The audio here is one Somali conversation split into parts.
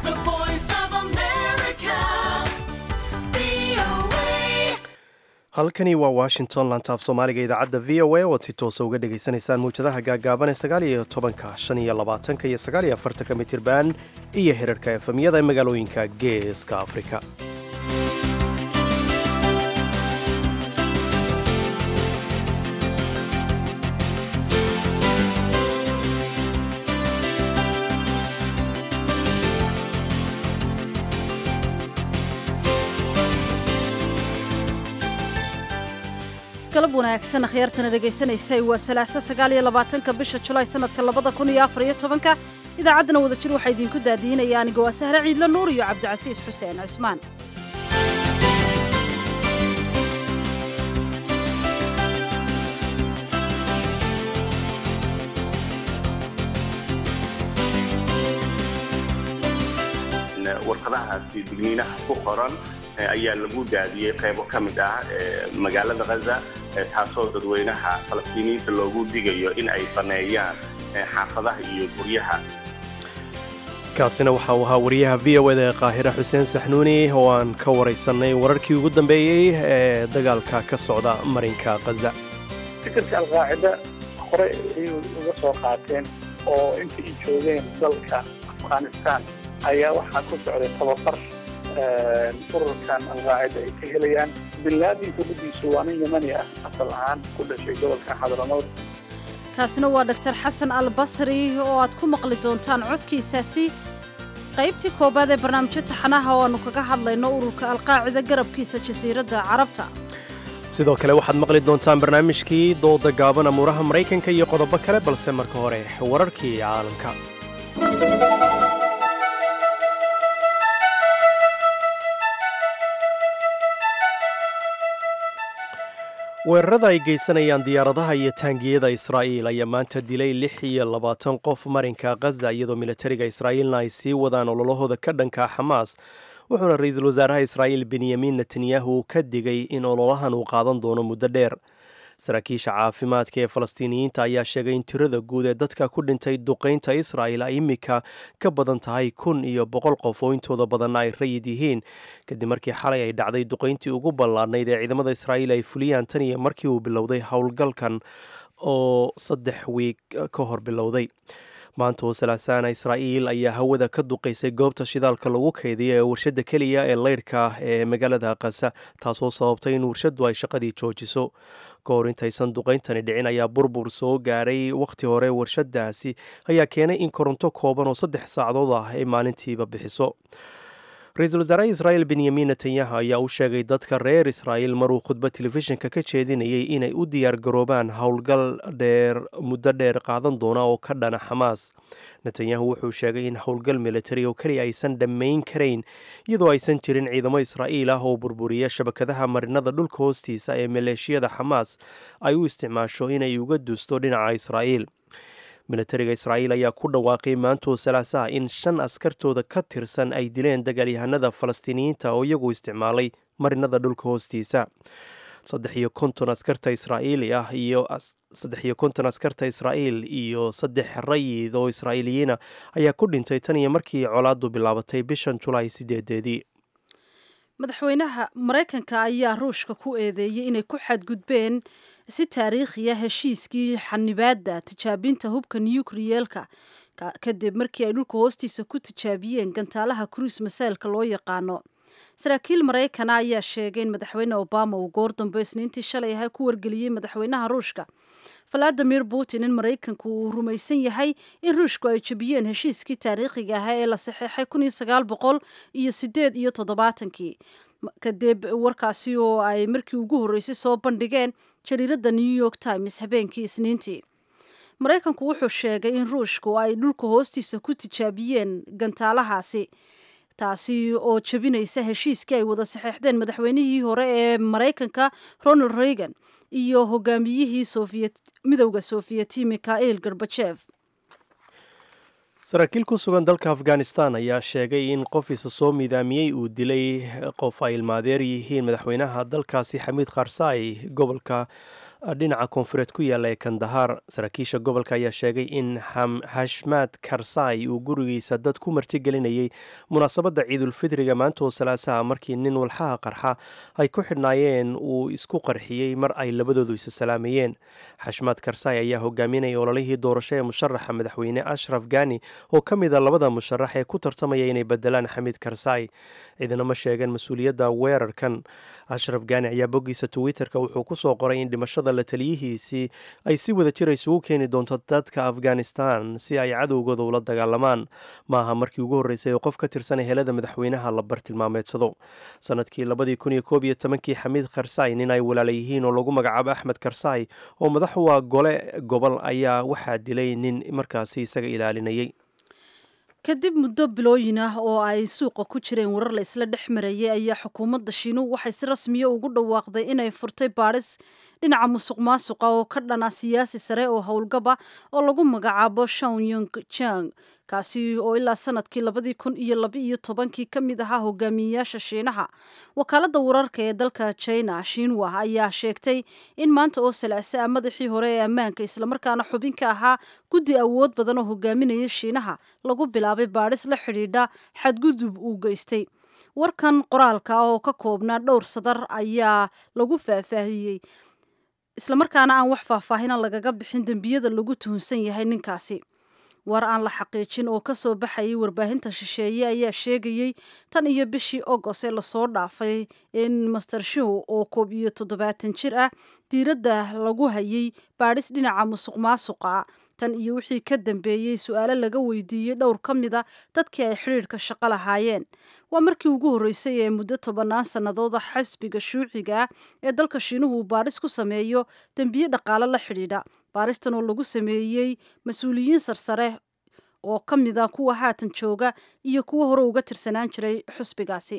The voice of America. VOA. halkani waa washington lantaaf soomaaliga idaacadda v o a oad si toosa uga dhagaysanaysaan mawjadaha gaagaaban ee sagaal iyo tobanka shan iyo labaatanka iyo sagaal iyo afartanka mitirban iyo herarka efemyada ee magaalooyinka geeska afrika galab wanaagsan akhyaartana dhegaysanaysay waa salaaso sagaal iyo labaatanka bisha julaay sanadka labada kun iyo afar iyo tobanka idaacaddana wadajir waxaa idinku daadiinaya aniga waa sahre ciidla nuur iyo cabdicasiis xuseen cismaan warqadahaasi digniinaha ku qoran eh, ayaa lagu daadiyey qaybo ka mid ah eh, magaalada ghaza eh, taasoo dadweynaha falastiiniyiinta loogu digayo in ay baneeyaan eh, xaafadaha iyo guryaha kaasina waxa uu ahaa wariyaha v o eda ee qaahire xuseen saxnuuni oo aan ka waraysannay wararkii ugu dambeeyey ee dagaalka ka socda marinka khaza fikirka alqaacida hore ayay uga soo qaateen oo intii ay joogeen dalka afghanistan ayaa waxaa ku socday tababar ururkan alqaacida ay ka helayaan binlaadin dowladiisu waa nin yamani ah asal ahaan ku dhashay gobolka xadramood kaasina waa dhaktar xasan al basri oo aad ku maqli doontaan codkiisaasi qaybtii koobaad ee barnaamijyo taxanaha oo aannu kaga hadlayno ururka alqaacida garabkiisa jasiiradda carabta sidoo kale waxaad maqli doontaan barnaamijkii dooda gaaban amuuraha maraykanka iyo qodobo kale balse marka hore wararkii caalamka weerarada ay geysanayaan diyaaradaha iyo taangiyada israa'iil ayaa maanta dilay lix iyo labaatan qof marinka khaza iyadoo militariga israa'iilna ay sii wadaan ololahooda ka dhanka xamaas wuxuuna ra-iisul wasaaraha israa'iil benyamin netanyahu ka digay in ololahan uu qaadan doono muddo dheer saraakiisha caafimaadka ee falastiiniyiinta ayaa sheegay in tirada guud ee dadka ku dhintay duqaynta israa'il ay imika ka badan tahay kun iyo boqol qof oo intooda badanna ay rayid yihiin kadib markii xalay ay dhacday duqayntii ugu ballaadhnayd ee ciidamada israa'iil ay fuliyaan tan iyo markii uu bilowday howlgalkan oo saddex wiig ka hor bilowday maanta oo salaasaana israa'iil ayaa hawada ka duqaysay goobta shidaalka lagu kaydiya ee warshadda keliya ee leyrhka ee magaalada kasa taasoo sababtay in warshaddu ay shaqadii joojiso ka hor intaysan duqayntani dhicin ayaa burbur soo gaaray wakhti hore warshadaasi ayaa keenay in koronto kooban oo saddex saacadood ah ay maalintiiba bixiso ra-iisul wasaaraha israa'iil benyamin netanyahu ayaa u sheegay dadka reer israa'iil maruu khudba telefishinka ka jeedinayay inay u diyaar garoobaan howlgal dheer muddo dheer qaadan doona oo ka dhana xamaas netanyahu wuxuu sheegay in howlgal militari oo keliya aysan dhammayn karayn iyadoo aysan jirin ciidamo israa'iil ah oo burburiya shabakadaha marinada dhulka hoostiisa ee maleeshiyada xamaas ay u isticmaasho inay uga duusto dhinaca israa'iil militariga israa'iil ayaa ku dhawaaqay maantoo salaasaha in shan askartooda ka tirsan ay dileen dagaalyahanada falastiiniyiinta oo iyagu isticmaalay marinada dhulka hoostiisa saddex iyo konton askarta israa'iili ah iyo saddex iyo konton askarta israa'iil iyo saddex rayid oo israa'iiliyiina ayaa ku dhintay tan iyo markii colaaddu bilaabatay bishan julaay sideedeedii madaxweynaha maraykanka ayaa ruushka ku eedeeyey inay ku xadgudbeen si taariikhiya heshiiskii xanibaadda tijaabinta hubka nukriyeelka kadib markii ay dhulka hoostiisa ku tijaabiyeen gantaalaha cruis masaylka loo yaqaano saraakiil maraykana ayaa sheegay in madaxweyne obama uu goor dambe isniintii shalay ahay ku wargeliyey madaxweynaha ruushka valadimir putin in maraykanku uu rumaysan yahay in ruushku ay jebiyeen heshiiskii taariikhiga ahaa ee la saxeexay kun iyo sagaal boqol iyo sideed iyo toddobaatankii kadib warkaasi oo ay markii ugu horreysay soo bandhigeen jariiradda new york times habeenkii isniintii maraykanku wuxuu sheegay in ruushku ay dhulka hoostiisa ku tijaabiyeen gantaalahaasi taasi oo jebinaysa heshiiskii ay wada saxeexdeen madaxweynihii hore ee maraykanka ronald reagan iyo hogaamiyihii midowda soofiyeti mikhail gorbajev saraakiil ku sugan dalka afghanistan ayaa sheegay in qof isa soo midaamiyey uu dilay qof ay ilmaadeer yihiin madaxweynaha dalkaasi xamiid kharsaay gobolka dhinaca koonfureed ku yaalla ee kandahar saraakiisha gobolka ayaa sheegay in hashmaad karsai uu gurigiisa dad ku martigelinayay munaasabadda ciidulfidriga maanta oo salaasaha markii nin walxaha qarxa ay ku xidhnaayeen uu isku qarxiyey mar ay labadoodu isa salaamayeen xashmaad karsai ayaa hogaaminaya ololihii doorasho ee musharaxa madaxweyne ashraf gani oo ka mid a labada musharax ee ku tartamaya inay bedelaan xamiid karsai ciidana ma sheegeen mas-uuliyadda weerarkan ashraf gani ayaa boggiisa twitterka wuxuu kusoo qoray in dhimashada la taliyihiisii ay si wada jir isugu keeni doonto dadka afghanistan si ay cadowgooda ula dagaalamaan maaha markii ugu horreysay oo qof ka tirsan helada madaxweynaha la bartilmaameedsado sanadkii labadii kun iyo koob iyo tobankii xamiid karsai nin ay walaala yihiin oo lagu magacaabo axmed karsai oo madax waa gole gobol ayaa waxaa dilay nin markaasi isaga ilaalinayay kadib muddo bilooyin ah oo ay suuqa ku jireen warar la isla dhex marayay ayaa xukuumadda shiinuhu waxay si rasmiya ugu dhawaaqday inay furtay baadhis dhinaca musuq maasuqa oo ka dhana siyaasi sare oo howlgaba oo lagu magacaabo shawn yung jang kaasi oo ilaa sanadkii labadii kun iyo labaiyo tobankii ka mid ahaa hogaamiyeyaasha shiinaha wakaaladda wararka ee dalka china shinwa ayaa sheegtay in maanta oo salaase ah madaxii hore ee ammaanka islamarkaana xubin ka ahaa guddi awood badan oo hogaaminaya shiinaha lagu bilaabay baadhis la xidhiidha xadgudub uu geystay warkan qoraalka ah oo ka koobnaa dhowr sadar ayaa lagu faahfaahiyey islamarkaana aan wax faahfaahina lagaga bixin dembiyada lagu tuhunsan yahay ninkaasi war aan la xaqiijin oo ka soo baxayay warbaahinta shisheeye ayaa sheegayey tan iyo bishii ogos ee lasoo dhaafay in master show oo koob iyo toddobaatan jir ah diiradda lagu hayay baadhis dhinaca musuq maasuqa tan iyo wixii ka dambeeyey su-aalo laga weydiiyey dhowr ka mid a dadkii ay xidhiidhka shaqo lahaayeen waa markii ugu horreysay ee muddo tobannaan sannadooda xisbiga shuuciga ah ee dalka shiinuhu uu baadhis ku sameeyo dembiye dhaqaale la xidhiidha baaristan oo lagu sameeyey mas-uuliyiin sarsare oo ka mid a kuwa haatan jooga iyo kuwa hore uga tirsanaan jiray xusbigaasi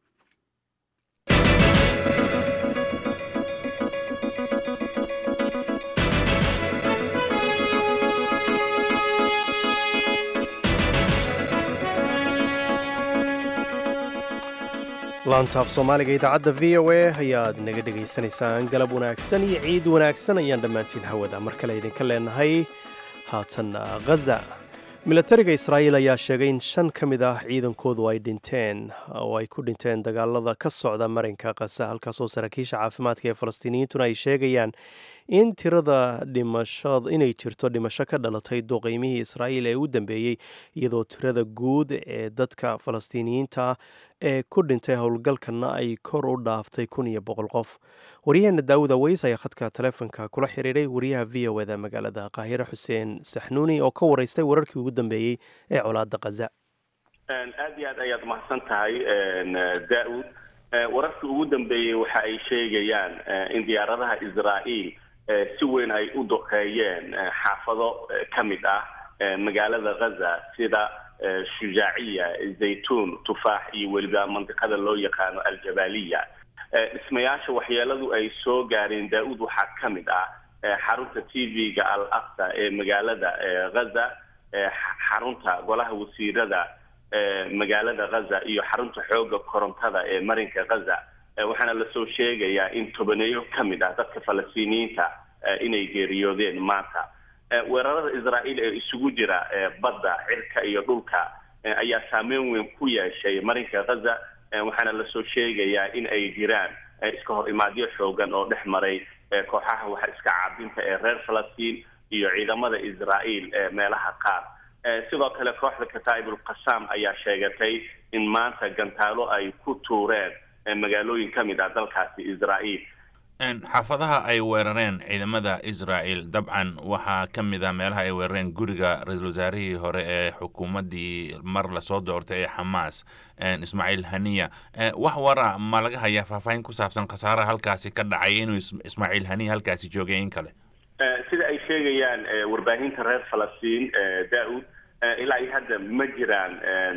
laantaaf soomaaliga idaacadda v o a ayaad naga dhegaysanaysaan galab wanaagsan iyo ciid wanaagsan ayaan dhammaantiin hawada mar kale idinka leenahay haatan ghaza milatariga israa'iil ayaa sheegay in shan ka mid ah ciidankoodu ay dhinteen oo ay ku dhinteen dagaalada ka socda marinka khaza halkaasoo saraakiisha caafimaadka ee falastiiniyiintuna ay sheegayaan in tirada dhimashad inay jirto dhimasho ka dhalatay duqeymihii israa'iil ee u dambeeyey iyadoo tirada guud ee dadka falastiiniyiinta ee ku dhintay howlgalkana ay kor u dhaaftay kun iyo boqol qof waryaheena daawud aweys ayaa khadka taleefonka kula xiriiray wariyaha v o eda magaalada qaahire xuseen saxnuuni oo ka waraystay wararkii ugu dambeeyey ee colaada khaza aad iyo aad ayaad mahadsan tahay daawud wararkii ugu dambeeyey waxa ay sheegayaan in diyaaradaha israa'iil si weyn ay u duqeeyeen xaafado ka mid ah magaalada khaza sida shujaaciya zaytuun tufaax iyo weliba mandiqada loo yaqaano aljabaliya dhismayaasha waxyeeladu ay soo gaareen daa-uud waxaa ka mid ah xarunta t v-ga al aqsa ee magaalada khaza xarunta golaha wasiirada magaalada khaza iyo xarunta xooga korontada ee marinka khaza waxaana lasoo sheegayaa in tobaneeyo ka mid ah dadka falastiiniyiinta inay geeriyoodeen maanta weerarada israa'iil ee isugu jira badda cirka iyo dhulka ayaa saameyn weyn ku yeeshay marinka khaza waxaana lasoo sheegayaa in ay jiraan iska hor imaadyo xoogan oo dhex maray kooxaha waxa iska caabinta ee reer falastiin iyo ciidamada israa'iil meelaha qaar sidoo kale kooxda kataa'ibul qasaam ayaa sheegatay in maanta gantaalo ay ku tuureen magaalooyin ka mid ah dalkaasi israa'iil xaafadaha ay weerareen ciidamada israel dabcan waxaa ka mid ah meelaha ay weerareen guriga ra-iisul wasaarihii hore ee xukuumaddii mar lasoo doortay ee xamaas ismaaciil haniya wax wara ma laga hayaa faahfaahin ku saabsan khasaaraha halkaasi ka dhacay inuu ismaaciil haniya halkaasi joogay in kale sida ay sheegayaan warbaahinta reer falastiin daa-ud ilaa iyo hadda ma jiraan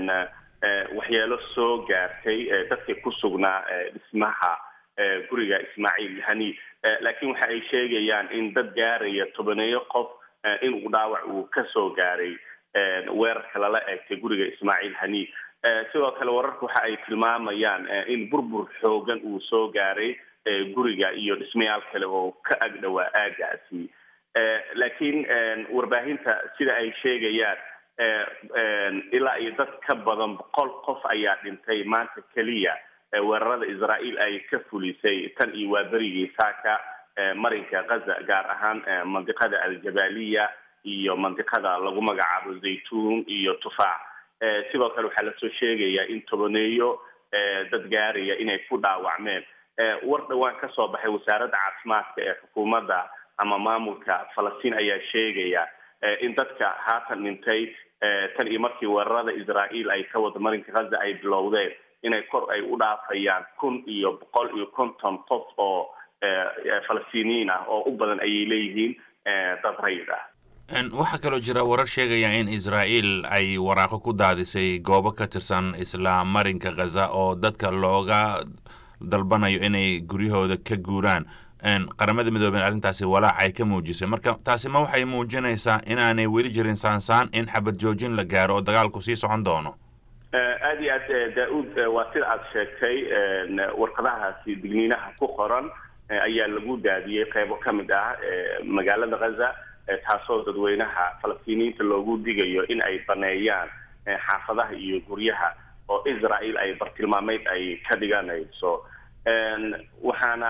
waxyeelo soo gaartay dadkii ku sugnaa dhismaha guriga ismaaciil hani laakiin waxa ay sheegayaan in dad gaaraya tobaneeyo qof inuu dhaawac uu ka soo gaaray weerarka lala eegtay guriga ismaaciil hani sidoo kale wararka waxa ay tilmaamayaan in burbur xoogan uu soo gaaray guriga iyo dhismayaal kale oo ka agdhowaa aagaasi laakiin warbaahinta sida ay sheegayaan ilaa iyo dad ka badan boqol qof ayaa dhintay maanta keliya weerarada israael ay ka fulisay tan iyo waa berigii saaka marinka gaza gaar ahaan mandiqada aljabaliya iyo mandiqada lagu magacaabo zaytuun iyo tufaac sidoo kale waxaa lasoo sheegayaa in tobaneeyo dad gaaraya inay ku dhaawacmeen war dhowaan ka soo baxay wasaaradda caafimaadka ee xukuumadda ama maamulka falastiin ayaa sheegaya in dadka haatan dhintay tan iyo markii weerarada israael ay ka wada marinka gaza ay bilowdeen inay kor ay u dhaafayaan kun iyo boqol iyo konton qof oo falastiiniyiin ah oo u badan ayay leeyihiin dad rayid ah waxaa kaloo jira warar sheegaya in israael ay waraaqo ku daadisay goobo ka tirsan isla marinka khaza oo dadka looga dalbanayo inay guryahooda ka guuraan qaramada midoobeen arrintaasi walaac ay ka muujisay marka taasi ma waxay muujinaysaa inaanay weli jirin saansaan in xabad joojin la gaaro oo dagaalku sii socon doono aada iyo aad daa-uud waa sida aada sheegtay warqadahaasi digniinaha ku qoran ayaa lagu daadiyey qeybo ka mid ah magaalada khaza taasoo dadweynaha falastiiniyiinta loogu digayo in ay baneeyaan xaafadaha iyo guryaha oo israel ay bartilmaameyd ay ka dhiganayso waxaana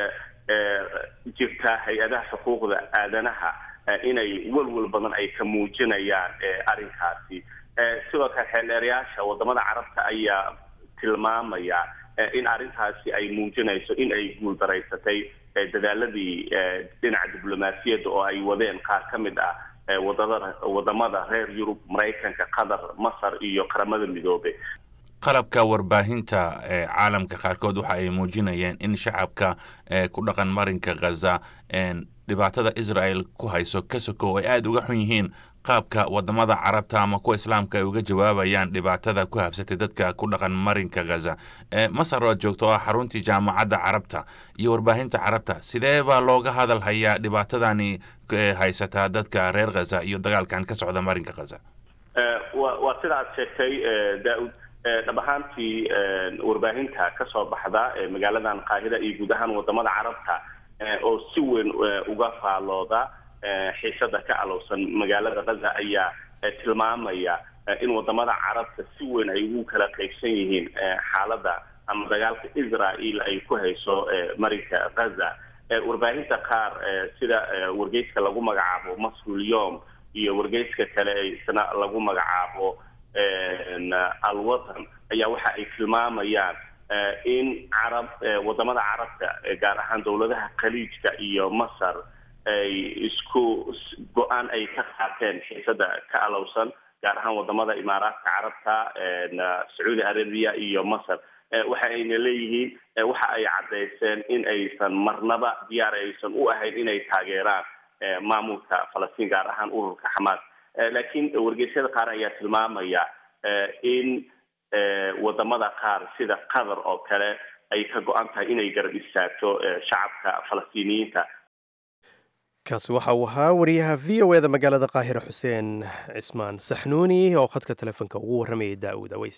jirta hay-adaha xuquuqda aadanaha inay welwel badan ay ka muujinayaan arrinkaasi sidoo kale xeeldheerayaasha wadamada carabta ayaa tilmaamaya in arrintaasi ay muujinayso in ay guuldaraysatay dadaaladii dhinaca diblomaasiyadda oo ay wadeen qaar ka mid ah wadada wadamada reer yurub maraykanka qatar masar iyo qaramada midoobe qalabka warbaahinta ee caalamka qaarkood waxa ay muujinayeen in shacabka ku dhaqan marinka khaza dhibaatada israel ku hayso ka sokow ay aada uga xun yihiin qaabka wadamada carabta ama kuwa islaamka ay uga jawaabayaan dhibaatada ku habsatay dadka ku dhaqan marinka khaza masar oo joogto oo xaruntii jaamacadda carabta iyo warbaahinta carabta sidee baa looga hadal hayaa dhibaatadani haysataa dadka reer khaza iyo dagaalkan ka socda marinka khaza waa sida aad sheegtay daa-ud dhab ahaantii warbaahinta ka soo baxda magaaladan qaahida iyo guud ahaan wadamada carabta oo si weyn uga faalooda xiisada ka alowsan magaalada khaza ayaa tilmaamaya in wadamada carabta si weyn ay ugu kala qaybsan yihiin xaaladda ama dagaalka israel ay ku hayso marinka khaza warbaahinta qaar sida wargeyska lagu magacaabo masrul yom iyo wargeyska kale isna lagu magacaabo alwatan ayaa waxa ay tilmaamayaan in carab wadamada carabta gaar ahaan dowladaha khaliijka iyo masar ay isku go-aan ay ka qaateen xiisada ka alowsan gaar ahaan wadamada imaaraadka carabta sacuudi arabiya iyo masar waxa ayna leeyihiin waxa ay caddayseen in aysan marnaba diyaar aysan u ahayn inay taageeraan maamulka falastiin gaar ahaan ururka xamaas laakiin wargeysyada qaar ayaa tilmaamaya in wadamada qaar sida qatar oo kale ay ka go-an tahay inay garab istaagto shacabka falastiiniyiinta kaasi waxa uu ahaa wariyaha v o eda magaalada qaahira xuseen cismaan saxnuuni oo khadka telefoonka ugu warramayay daa'uud aweys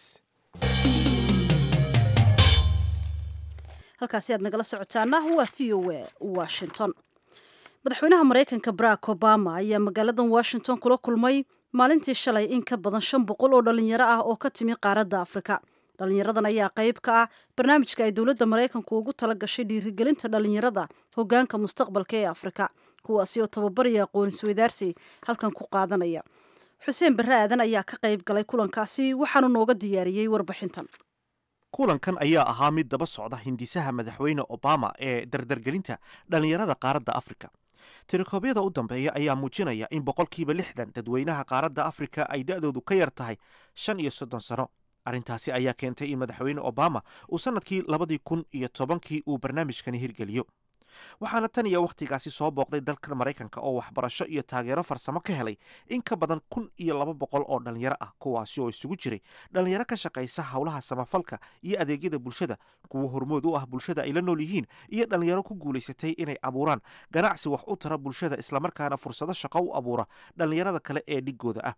halkaasi aad nagala socotaana waa v o a washington madaxweynaha maraykanka barack obama ayaa magaaladan washington kula kulmay maalintii shalay in ka badan shan boqol oo dhalinyaro ah oo ka timi qaaradda afrika dhalinyaradan ayaa qayb ka ah barnaamijka ay dowladda maraykanku ugu tala gashay dhiirigelinta dhalinyarada hogaanka mustaqbalka ee afrika kuwaasi oo tababaraya aqoon isweydaarsi halkan ku qaadanaya xuseen barre aadan ayaa ka qayb galay kulankaasi waxaanu nooga diyaariyey warbixintan kulankan ayaa ahaa mid daba socda hindisaha madaxweyne obama ee dardargelinta dhallinyarada qaaradda afrika tirikoobyada u dambeeya ayaa muujinaya in boqolkiiba lixdan dadweynaha qaaradda afrika ay da-doodu ka yar tahay shan iyo soddon sano arrintaasi ayaa keentay in madaxweyne obama uu sannadkii labadii kun iyo tobankii uu barnaamijkani hirgeliyo waxaana tan iyo wakhtigaasi soo booqday dalka maraykanka oo waxbarasho iyo taageero farsamo ka helay in ka badan kun iyo laba boqol oo dhallinyaro ah kuwaasi oo isugu jiray dhallinyaro ka shaqaysa howlaha samafalka iyo adeegyada bulshada kuwo hormood u ah bulshada ay la nool yihiin iyo dhallinyaro ku guulaysatay inay abuuraan ganacsi wax u tara bulshada islamarkaana fursado shaqo u abuura dhallinyarada kale ee dhigooda ah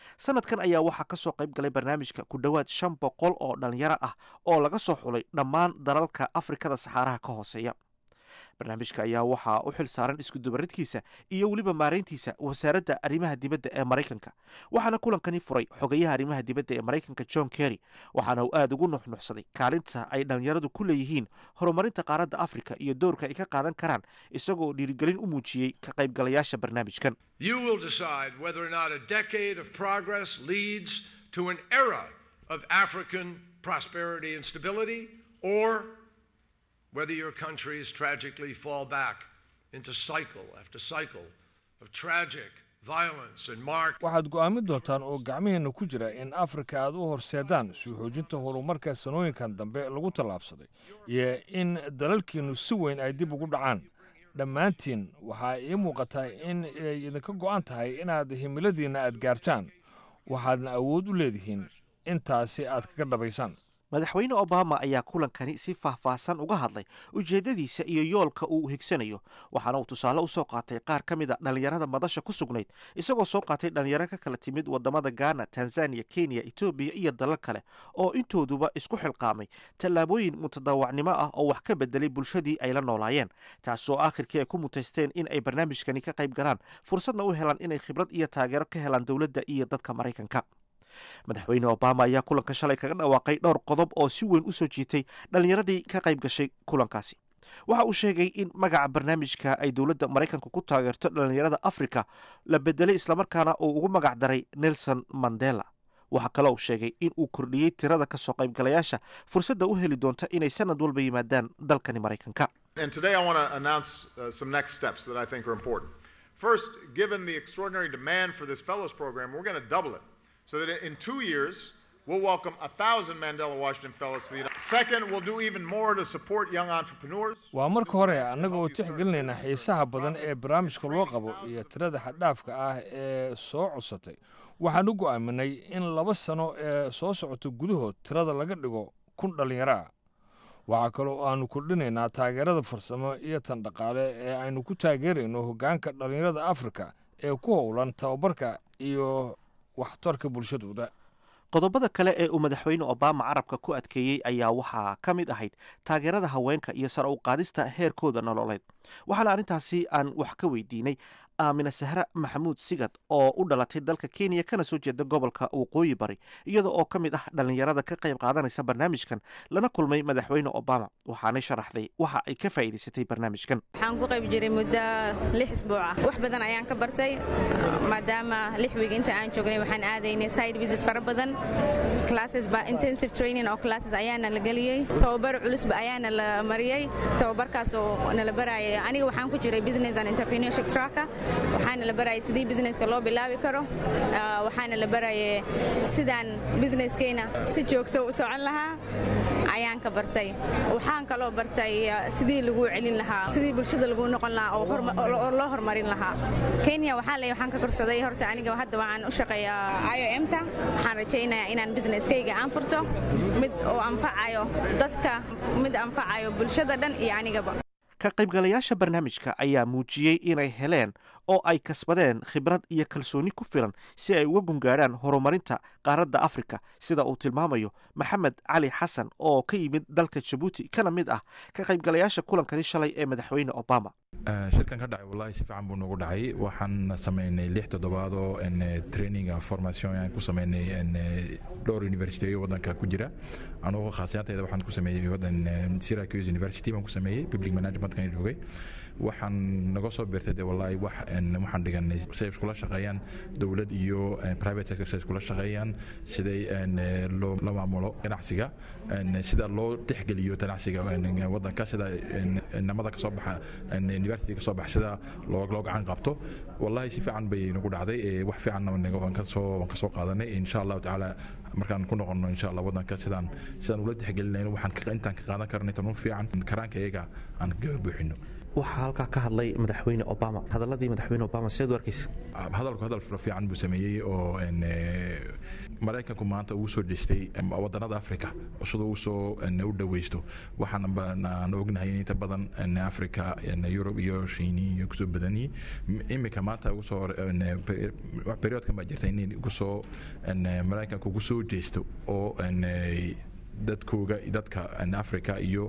sanadkan ayaa waxaa ka soo qayb galay barnaamijka ku dhowaad shan boqol oo dhallinyaro ah oo laga soo xulay dhammaan dalalka afrikada saxaaraha ka hooseeya barnaamijka ayaa waxaa u xil saaran iskudubaridkiisa iyo weliba maarayntiisa wasaaradda arrimaha dibadda ee maraykanka waxaana kulankani furay xogayaha arrimaha dibadda ee maraykanka john kerry waxaana uu aada ugu nuxnuxsaday kaalinta ay dhallinyaradu ku leeyihiin horumarinta qaaradda afrika iyo doorka ay ka qaadan karaan isagoo dhiirigelin u muujiyey ka qaybgalayaasha barnaamijkan You will decide whether or not a decade of progress leads to an era of African prosperity and stability, or whether your countries tragically fall back into cycle after cycle of tragic violence and marked waxaad go'aamin doontaan oo gacmiheenna ku jira in afrika aad u horseedaan soo xoojinta horumarka sanooyinkan dambe lagu tallaabsaday iyo in dalalkiinnu si weyn ay dib ugu dhacaan dhammaantiin waxaa ii muuqataa in ay idinka go'an tahay inaad himiladiinna aad gaartaan waxaadna awood u leedihiin intaasi aad kaga dhabaysaan madaxweyne obama ayaa kulankani si faahfaahsan uga hadlay ujeeddadiisa iyo yoolka uu higsanayo waxaana uu tusaale u soo qaatay qaar ka mid a dhallinyarada madasha ku sugnayd isagoo soo qaatay dhallinyaro ka kala timid waddamada gaana tanzaniya kenya etoobiya iyo dalal kale oo intooduba isku xilqaamay tallaabooyin mutadaawacnimo ah oo wax ka bedelay bulshadii ay la noolaayeen taasoo aakhirkii ay ku mutaysteen in ay barnaamijkani ka qayb galaan fursadna u helaan inay khibrad iyo taageero ka helaan dowladda iyo dadka maraykanka madaxweyne obama ayaa kulanka shalay kaga dhawaaqay dhowr qodob oo si weyn u soo jiitay dhallinyaradii ka qayb gashay kulankaasi waxa uu sheegay in magaca barnaamijka ay dowladda maraykanka ku taageerto dhallinyarada afrika la bedelay islamarkaana uu ugu magac daray nelson mandela waxaa kaloo uu sheegay in uu kordhiyey tirada ka soo qaybgalayaasha fursadda u heli doonta inay sanad walba yimaadaan dalkani maraykanka And today I want to announce uh, some next steps that I think are important. First, given the extraordinary demand for this fellows program, we're going to double it so that in two years, we'll welcome a thousand Mandela Washington fellows to the United Second, we'll do even more to support young entrepreneurs. waa marka hore annaga oo tixgelinayna xiisaha badan ee barnaamijka loo qabo iyo tirada xaddhaafka ah ee soo codsatay waxaan u go'aaminay in laba sano ee soo socota gudahood tirada laga dhigo kun dhallinyaro ah waxaa kaloo aanu kordhinaynaa taageerada farsamo iyo tan dhaqaale ee aynu ku taageerayno hoggaanka dhallinyarada afrika ee ku howlan tababarka iyo waxtarka bulshadooda qodobada kale ee uu madaxweyne obama carabka ku adkeeyey ayaa waxaa ka mid ahayd taageerada haweenka iyo sare u qaadista heerkooda nololeed waxaana arrintaasi aan wax ka weydiinay aamina sahre maxamuud sigad oo u dhalatay dalka kenya kana soo jeeda gobolka waqooyi bari iyada oo ka mid ah dhallinyarada ka qayb qaadanaysa barnaamijkan lana kulmay madaxweyne obama waxaanay sharaxday waxa ay ka faa'iidaysatay barnaamijkan waxaan ku qayb jiray muddo lix isbuuc ah wax badan ayaan ka bartay maadaama lix wiig inta aan joognay waxaan aadaynay side visit fara badan classes ba intensive training oo classes ayaana la geliyey tababar culusba ayaana la mariyey tababarkaas oo nala barayay aniga waxaan ku jiray business and entrepreneurship tracka waxaana la barayay sidii businesska loo bilaabi karo Ah, waxaana la barayay sidaan businesskeyna si joogto u socon lahaa ayaan ka bartay waxaan kaloo bartay ah, sidii lagu celin lahaa sidii bulshada lagu noqon lahaa oo horma- oo- oo loo horumarin lahaa kenya waxaa le waxaan ka korsaday horta aniga hadda waxaan u shaqeeyaa iomta waxaan rajaynayaa inaan businesskayga aan furto mid oo anfacayo dadka mid anfacayo bulshada dhan iyo anigaba ka qaybgalayaasha barnaamijka ayaa muujiyey inay heleen oo ay kasbadeen khibrad iyo kalsooni ku filan si ay uga gungaadhaan horumarinta qaaradda afrika sida uu tilmaamayo maxamed cali xasan oo ka yimid dalka jabuuti kana mid ah ka qaybgalayaasha kulankani shalay ee madaxweyne obama Eh, shirkan ka dhacay wallahi si fiican buu nagu dhacay waxaan samaynay lix toddobaad oo en, eh, training ah, formation aan ku samaynay en, eh, dhowr universityo waddanka ku jira anugu khaasiyantayda waxaan ku sameeyey waddan eh, Syracuse University baan ku sameeyey public managementkan joogay waxaan naga soo beertay de wallahi wax en, waxaan dhiganay siday iskula shaqeeyaan dowlad iyo eh, private sector siday iskula shaqeeyaan siday en, eh, loo la maamulo ganacsiga en, sida loo tixgeliyo ganacsiga en, waddanka sida en, namada kasoo baxa en, university kasoo baxa sida loo loo gacan qabto wallahi si fiican bay nagu dhacday eh, wax fiicanna naga- waan kasoo waan kasoo qaadanay insha allahu tacaala markaan ku noqono insha allah waddanka sidaan sidaan ula tixgelinayno waxaan ka- intaan ka qaadan karno intaan u fiican karaanka iyaga aan kaga buuxino waxaa halkaa ka hadlay madaxweyne obama hadaladii madaxweyne obama sideed u arkaysa hadalku hadal fiican buu sameeyey oo maraykanku maanta ugu soo dhistay wadanada africa siduu usoo u dhaweysto waxaan ognahay in inta badan africa yurub iyo shiini iyo kusoo badanyihi imika maanta ugusoo periodkan baa jirta in ugusoo maraykanku ugu soo jeesto oo dadkooga dadka africa iyo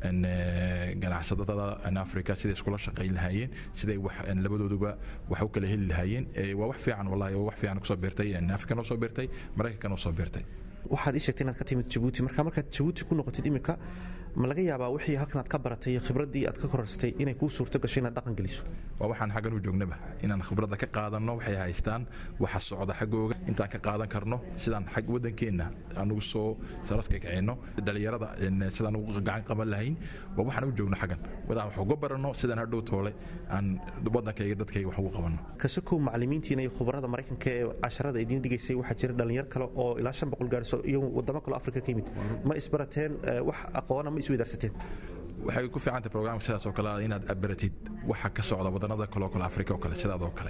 ganacsadada africa siday iskula shaqayn lahaayeen siday labadooduba wax u kala heli lahaayeen waa wax fiican wallahi oo wax fiican kusoo beertay african oo soo beertay maraykankan oo soo beertay waxaad ii sheegtay inaad ka timid jabuuti marka markaad jabuuti ku noqotid imika ma laga yaabaa wixii halkan aad ka baratay iyo khibraddii aad ka korarsatay inay kuu suurto gashay inaad dhaqan geliso waa waxaan xaggan u joognaba inaan khibradda ka qaadanno waxay haystaan waxa socda xaggooga intaan ka qaadan karno sidaan xag waddankeenna anugu soo saradka kicino dhalinyarada sidaan ugu gacan qaban lahayn waa waxaan u joogno xaggan wadaan wax uga baranno sidaan hadhow toole aan waddankayga dadkayga wax ugu qabanno kasakow macallimiintiina iyo khubarada maraykanka ee casharada idiin dhigaysay waxaa jira dhalinyar kale oo ilaa shan boqol gaarso iyo wadamo kaleo afrika ka yimid ma isbarateen wax aqoona ma isweydaarsateen waxay ku fiicantay programka sidaas oo kale inaad abaratid waxa ka socda wadanada kale oo kale afrika oo kale sidaad oo kale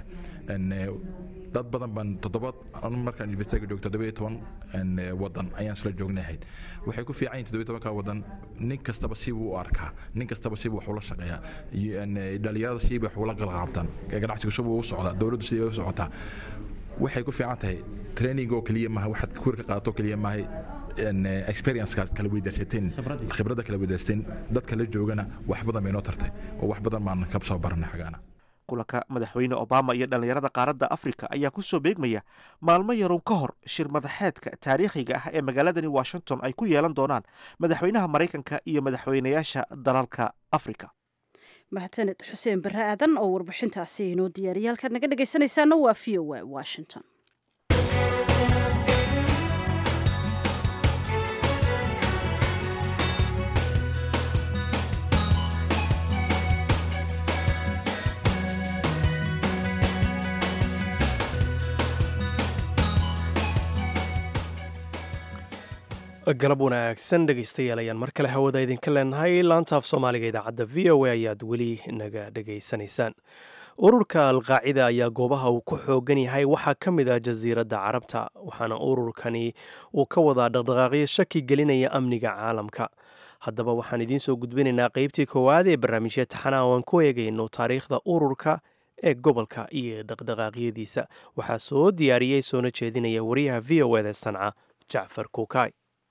dad badan baan toddoba markaan universityga joogto toddoba iyo toban wadan ayaan isla joognahayd waxay ku fiican yihin toddoba iyo tobanka wadan nin kastaba sibuu u arkaa nin kastaba sibuu wax ula shaqeeyaa dhalinyarada sibay wax ula qalqaabtaan ganacsiga subuu u socdaa dowladdu sidii bay u socotaa waxay ku fiican tahay training oo keliya maaha waxaad kuur ka qaadato keliya maaha experiencekaa kala weydaarsateen khibradda kala weydaarsateen dadka la joogana wax badan bay noo tartay oo wax badan baan ka soo baranay xagaana kulanka madaxweyne obama iyo dhallinyarada qaaradda afrika ayaa ku soo beegmaya maalmo yaroon ka hor shir madaxeedka taariikhiga ah ee magaaladani washington ay ku yeelan doonaan madaxweynaha maraykanka iyo madaxweynayaasha dalalka afrika mahadsaned xuseen barre aadan oo warbixintaasi inoo diyaariyay halkaad naga dhegaysanaysaana waa v o a washington galab wanaagsan dhegaystayaal ayaan mar kale hawada idinka leenahay laanta af soomaaliga idaacadda v o a ayaad weli naga dhegaysanaysaan ururka alqaacida ayaa goobaha uu ku xoogan yahay waxaa ka mid ah jasiiradda carabta waxaana ururkani uu ka wadaa dhaqdhaqaaqyo shaki gelinaya amniga caalamka haddaba waxaan idiin soo gudbinaynaa qeybtii koowaad ee barnaamijya taxanaa oo aan ku eegayno taariikhda ururka ee gobolka iyo dhaqdhaqaaqyadiisa waxaa soo diyaariyey soona jeedinaya wariyaha v o eda sanca jacfar kuukay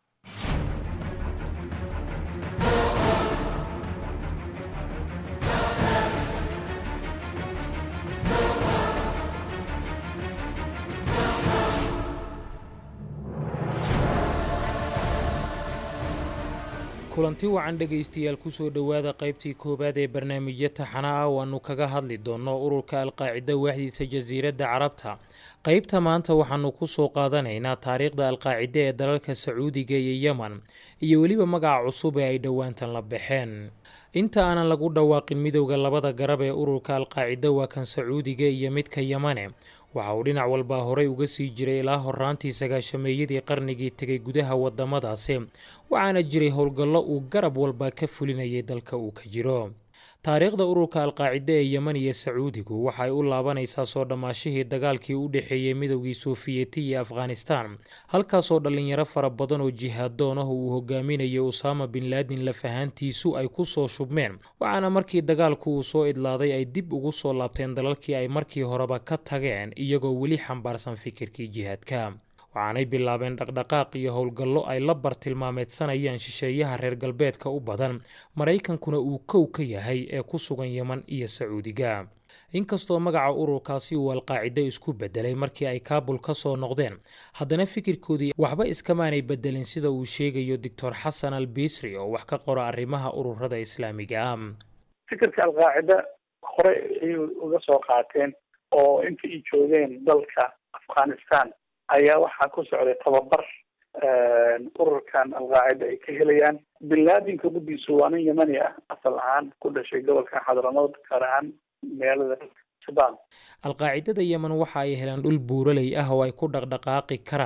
kulanti wacan dhegaystayaal kusoo dhowaada qaybtii koowaad ee barnaamijyo taxana ah waannu kaga hadli doonno ururka alqaacida waaxdiisa jasiiradda carabta qaybta maanta waxaannu kusoo qaadanaynaa taariikhda alqaacida ee dalalka sacuudiga iyo yeman iyo weliba magaca cusub ee ay dhowaantan la baxeen inta aanan lagu dhawaaqin midowda labada garab ee ururka alqaacida waa kan sacuudiga iyo midka yemane waxa uu dhinac walbaa horey uga sii jiray ilaa horaantii sagaashameeyadii qarnigii tegay gudaha wadamadaasi waxaana jiray howlgallo uu garab walba ka fulinayay dalka uu ka jiro taariikhda ururka alqaacida ee yeman iyo sacuudigu waxay u laabanaysaa soo dhammaashihii dagaalkii u dhexeeyey midowgii soofiyeti iyo afghanistan halkaasoo dhallinyaro fara badan oo jihaadoon ah uu hogaaminayay usaama bin laadin lafahaantiisu ay ku soo shubmeen waxaana markii dagaalku uu soo idlaaday ay dib ugu soo laabteen dalalkii ay markii horeba ka tageen iyagoo weli xambaarsan fikirkii jihaadka waxaanay bilaabeen dhaqdhaqaaq iyo howlgallo ay la bartilmaameedsanayaan shisheeyaha reer galbeedka u badan maraykankuna uu kow ka yahay ee ku sugan yeman iyo sacuudiga inkastoo magaca ururkaasi uu alqaacido isku bedelay markii ay kaabul ka soo noqdeen haddana fikirkoodii waxba iskamaanay bedelin sida uu sheegayo doctor xasan al bisri oo wax ka qora arrimaha ururada islaamiga ah fikirka alqaacida hore ayay uga soo qaateen oo inta ay joogeen dalka afghanistan ayaa waxaa ku socday tababar ururkan alqaacida ay ka helayaan binlaadinka guddiisu waa nin yemani ah asal ahaan ku dhashay gobolka xadramood gaar ahaan magaalada jabaan alqaacidada yemen waxa ay heleen dhul buuraley ah oo ay ku dhaqdhaqaaqi karaan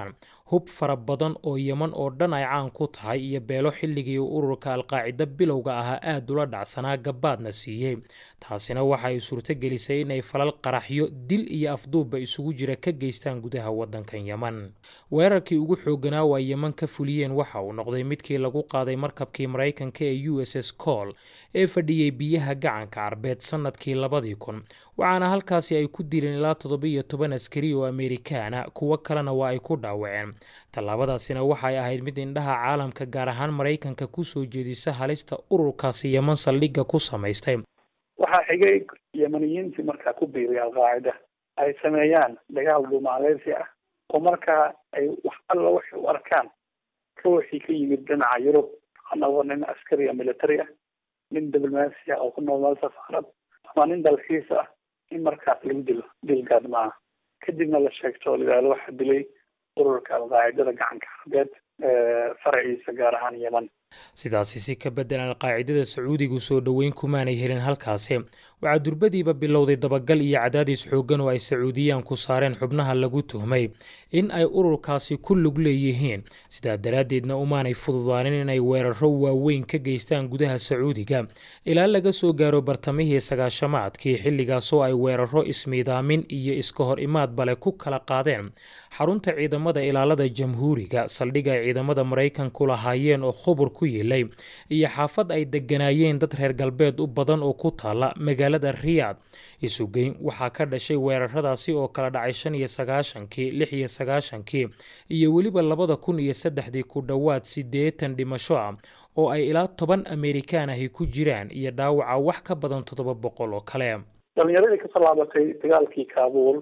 hub fara badan oo yeman oo dhan ay caan ku tahay iyo beelo xilligii ururka alqaacida bilowga ahaa aad ula dhacsanaa gabaadna siiyey taasina waxa ay suurtogelisay inay falal qaraxyo dil iyo afduubba isugu jira ka geystaan gudaha waddankan yeman weerarkii ugu xooganaa waa yeman ka fuliyeen waxa uu noqday midkii lagu qaaday markabkii maraykanka ee u s s col ee fadhiyey biyaha gacanka carbeed sannadkii labadii kun waxaana halkaasi ay ku dileen ilaa toddobiyo toban askari oo amerikaana kuwo kalena waa ay ku dhaawaceen tallaabadaasina waxay ahayd mid indhaha caalamka gaar ahaan maraykanka kusoo jeedisa halista ururkaasi yeman saldhigga ku samaystay waxaa xigay yemaniyiintii markaa ku biiray alqaacida ay sameeyaan dagaal dhumaaleysi ah oo markaa ay wax alla waxay u arkaan ka wixii ka yimid dhinaca yurub anagoo nin askari a military ah nin diblomaasi ah oo ku nool meel safaarad ama nin dalxiis ah in markaas lagu dilo dil gaadmaa kadibna la sheegto oo layidhahdo waxaa dilay ururka alqaacidada gacanka carbeed faraciisa gaar ahaan yeman sidaasi si ka beddelan alqaacidada sacuudigu soo dhoweyn kumaanay helin halkaasi waxaa durbadiiba bilowday dabagal iyo cadaadis xooggan oo ay sacuudiyaan ku saareen xubnaha lagu tuhmay in ay ururkaasi ku lug leeyihiin sidaa daraaddeedna umaanay fududaanin inay weeraro waaweyn ka geystaan gudaha sacuudiga ilaa laga soo gaaro bartamihii sagaashamaadkii xilligaasoo ay weeraro ismiidaamin iyo iska hor imaad bale ku kala qaadeen xarunta ciidamada ilaalada jamhuuriga saldhig ay ciidamada maraykanku lahaayeen oo khubur ku yeelay iyo xaafad ay degganaayeen dad reer galbeed u badan oo ku taala magaalada riyaad isugeyn waxaa ka dhashay weeraradaasi oo kala dhacay shan iyo sagaashankii lix iyo sagaashankii iyo weliba labada kun iyo saddexdii ku dhowaad siddeetan dhimasho ah oo ay ilaa toban amerikaan ahi ku jiraan iyo dhaawaca wax ka badan toddoba boqol oo kale dhalinyaradii kasoo laabatay dagaalkii kaabuul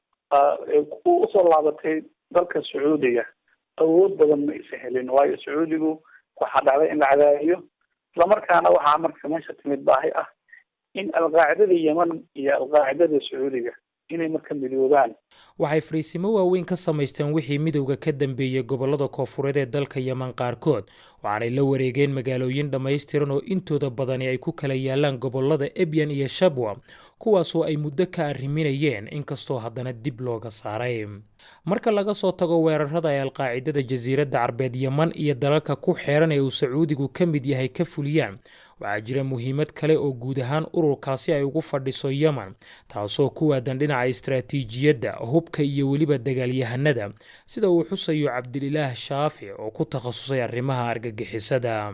ku usoo laabatay dalka sacuudiga awood badan ma isa helin waayo sacuudigu waxaa dhacday in la cadaadiyo islamarkaana waxaa marka meesha timid baahi ah in alqaacidada yeman iyo alqaacidada sacuudiga inay marka midoobaan waxay fariisimo waaweyn ka samaysteen wixii midowda ka dambeeyey gobollada koofureed ee dalka yeman qaarkood waxaanay la wareegeen magaalooyin dhammaystiran oo intooda badani ay ku kala yaalaan gobollada ebyan iyo shabwa kuwaasoo ay muddo ka arriminayeen inkastoo haddana dib looga saaray marka laga soo tago weerarada ay alqaacidada jasiiradda carbeed yeman iyo dalalka ku xeeran ee uu sacuudigu ka mid yahay ka fuliyaan waxaa jira muhiimad kale oo guud ahaan ururkaasi ay ugu fadhiso yeman taasoo ku waadan dhinaca istaraatiijiyadda hubka iyo weliba dagaalyahanada sida uu xusayo cabdililaah shaafic oo ku takhasusay arrimaha argagixisada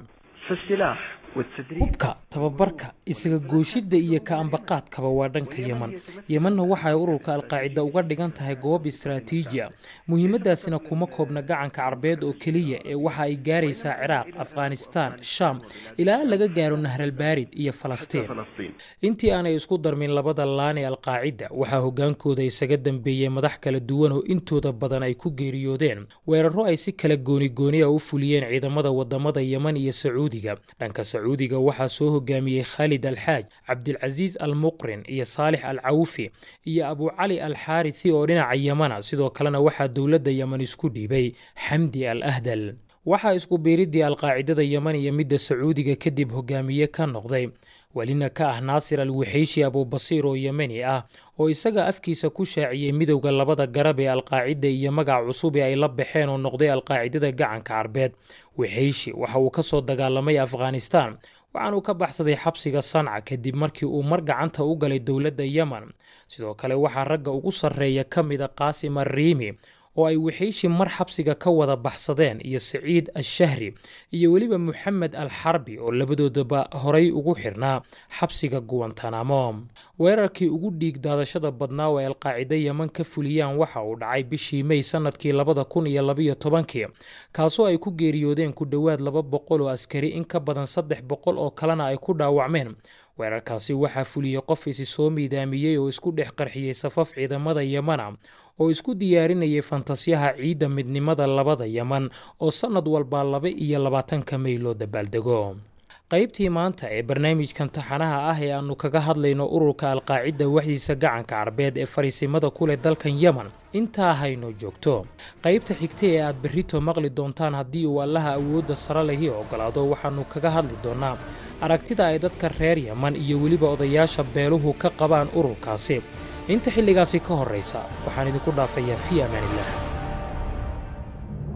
hubka tababarka isaga gooshidda iyo ka ambaqaadkaba waa dhanka yeman yemanna waxaay ururka alqaacida uga dhigan tahay goob istaraatiiji a muhiimadaasina kuma koobna gacanka carbeed oo keliya ee waxa ay gaaraysaa ciraaq afghanistaan shaam ilaa laga gaaro nahralbaarid iyo falastiin intii aanay isku darmin labada laan ee alqaacida waxaa hogaankooda isaga dambeeyey madax kala duwan oo intooda badan ay ku geeriyoodeen weeraro ay si kala goonigooni a u fuliyeen ciidamada wadamada yeman iyo sacuudiga dhanka sacuudiga waxaa soo hogaamiyey khaalid alxaaj cabdilcasiis al muqrin iyo saalix al cawfi iyo abucali al xaarithi oo dhinaca yemana sidoo kalena waxaa dowladda yeman isku dhiibay xamdi al ahdal waxaa isku biiriddii alqaacidada yeman iyo midda sacuudiga kadib hogaamiye ka noqday welina ka ah naasir al wuxeyshi abubasiir oo yemeni ah oo isaga afkiisa ku shaaciyey midowda labada garab ee alqaacida iyo magac cusub ee ay la baxeen oo noqday alqaacidada gacanka carbeed wuxeyshi waxa uu ka soo dagaalamay afghanistaan waxaanuu ka baxsaday xabsiga sanca kadib markii uu mar gacanta u galay dowladda yemen sidoo kale waxaa ragga ugu sarreeya ka mida qaasim arriimi oo ay wixeyshi mar xabsiga ka wada baxsadeen iyo saciid ashahri iyo weliba moxamed al xarbi oo labadoodaba horay ugu xirnaa xabsiga guwantanamo weerarkii ugu dhiig daadashada badnaa oo ay alqaacida yeman ka fuliyaan waxa uu dhacay bishii mey sanadkii labada kun iyo labayo tobankii kaasoo ay ku geeriyoodeen ku dhowaad laba boqol oo askari in ka badan saddex boqol oo kalena ay ku dhaawacmeen weerarkaasi waxaa fuliyey qof isi soo miidaamiyey oo isku dhex qarxiyey safaf ciidamada yemana oo isku diyaarinayay fantasyaha ciidda midnimada labada yeman oo sannad walbaa laba iyo labaatanka mey loo dabaaldego qaybtii maanta ee barnaamijkan taxanaha ah ee aannu kaga hadlayno ururka alqaacida waxdiisa gacanka carbeed ee fariisimada ku leh dalkan yemen intaa hayno joogto qaybta xigta ee aad berrito maqli doontaan haddii uu allaha awoodda sare lehi ogolaado waxaannu kaga hadli doonnaa aragtida ay dadka reer yeman iyo weliba odayaasha beeluhu ka qabaan ururkaasi inta xilligaasi ka horraysa waxaan idinku dhaafayaa fii amaaniillah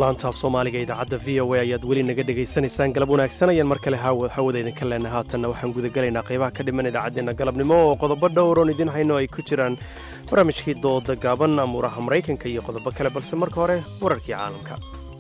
laanta af soomaaliga idaacadda v o a ayaad weli naga dhegaysanaysaan galab wanaagsan ayaan mar kale hawada idinka leenahay haatanna waxaan gudagelaynaa qaybaha ka dhiman idaacaddeenna galabnimo oo qodobo dhowroon idin hayno ay ku jiraan barnaamijkii dooda gaaban amuuraha maraykanka iyo qodobo kale balse marka hore wararkii caalamka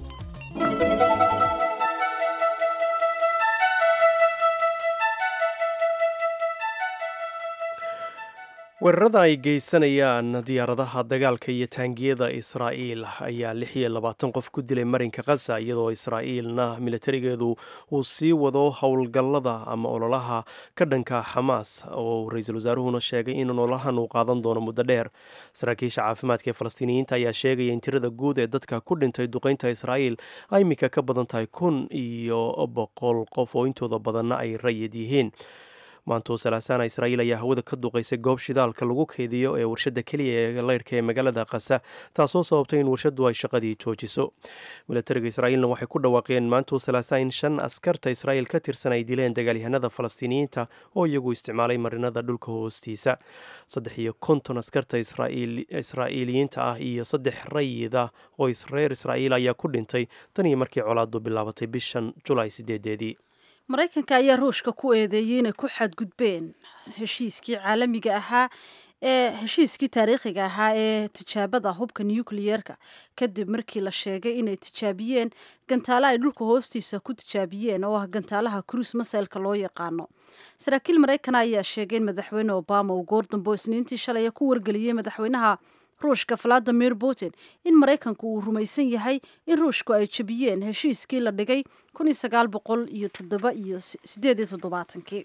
weerarada ay geysanayaan diyaaradaha dagaalka iyo taangiyada israa'iil ayaa lix iyo labaatan qof ku dilay marinka khaza iyadoo israa'iilna militarigeedu uu sii wado howlgallada ama ololaha ka dhanka xamaas oo ra-iisul wasaaruhuna sheegay in ololahan uu qaadan doono muddo dheer saraakiisha caafimaadka ee falastiiniyiinta ayaa sheegaya in tirada guud ee dadka ku dhintay duqeynta israa'iil ay iminka ka badan tahay kun iyo boqol qof oo intooda badanna ay rayid yihiin maantoo salaasana israa'iil ayaa hawada ka duqaysay goob shidaalka lagu keydiyo ee warshadda keliya ee leyrhka ee magaalada kasa taasoo sababtay in warshaddu ay shaqadii joojiso milatariga israa'iilna waxay ku dhawaaqeen maantoo salaasa in shan askarta israa'iil ka tirsan ay dileen dagaalyahanada falastiiniyiinta oo iyagu isticmaalay marinada dhulka hoostiisa saddex iyo konton askarta israa'iiliyiinta ah iyo saddex rayida oo reer israa'iil ayaa ku dhintay tan iyo markii colaadu bilaabatay bishan julaay sideedeedii maraykanka ayaa ruushka ku eedeeyey inay ku xadgudbeen heshiiskii caalamiga ahaa ee heshiiskii taariikhiga ahaa ee tijaabada hubka nucleyeerka kadib markii la sheegay inay tijaabiyeen gantaalo ay dhulka hoostiisa ku tijaabiyeen oo ah gantaalaha cruise masaylka loo yaqaano saraakiil maraykan ayaa sheegay in madaxweyne obama uu goordambo isniintii shalay ku wargeliyey madaxweynaha ruushka valadimir putin in maraykanku uu rumaysan yahay in ruushku ay jebiyeen heshiiskii la dhigay kun iyo sagaal boqol iyo toddoba iyo sideed iyo toddobaatankii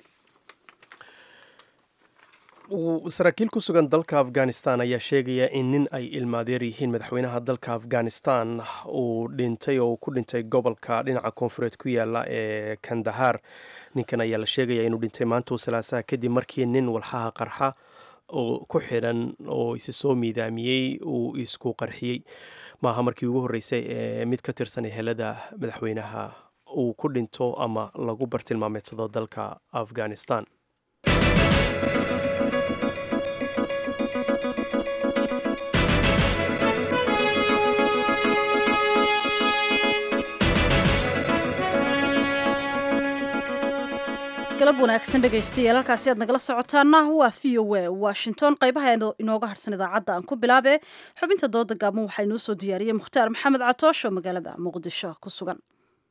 saraakiil ku sugan dalka afghanistan ayaa sheegaya in nin ay ilmaadeer yihiin madaxweynaha dalka afghanistan uu dhintay oo uu ku dhintay gobolka dhinaca koonfureed ku yaala ee kandahar ninkan ayaa la sheegaya inuu dhintay maantoo salaasaha kadib markii nin walxaha qarxa oo ku xidhan oo isi soo miidaamiyey uu isku qarxiyey maaha markii ugu horreysay ee mid ka tirsan ehelada madaxweynaha uu ku dhinto ama lagu bartilmaameedsado dalka afghanistan galab wanaagsan dhegaystayaal halkaasi aad nagala socotaana waa v o a washington qaybaha inooga harsan idaacadda aan ku bilaabe xubinta dooda gaaban waxaa inoo soo diyaariyey mukhtaar maxamed catoosh oo magaalada muqdisho ku sugan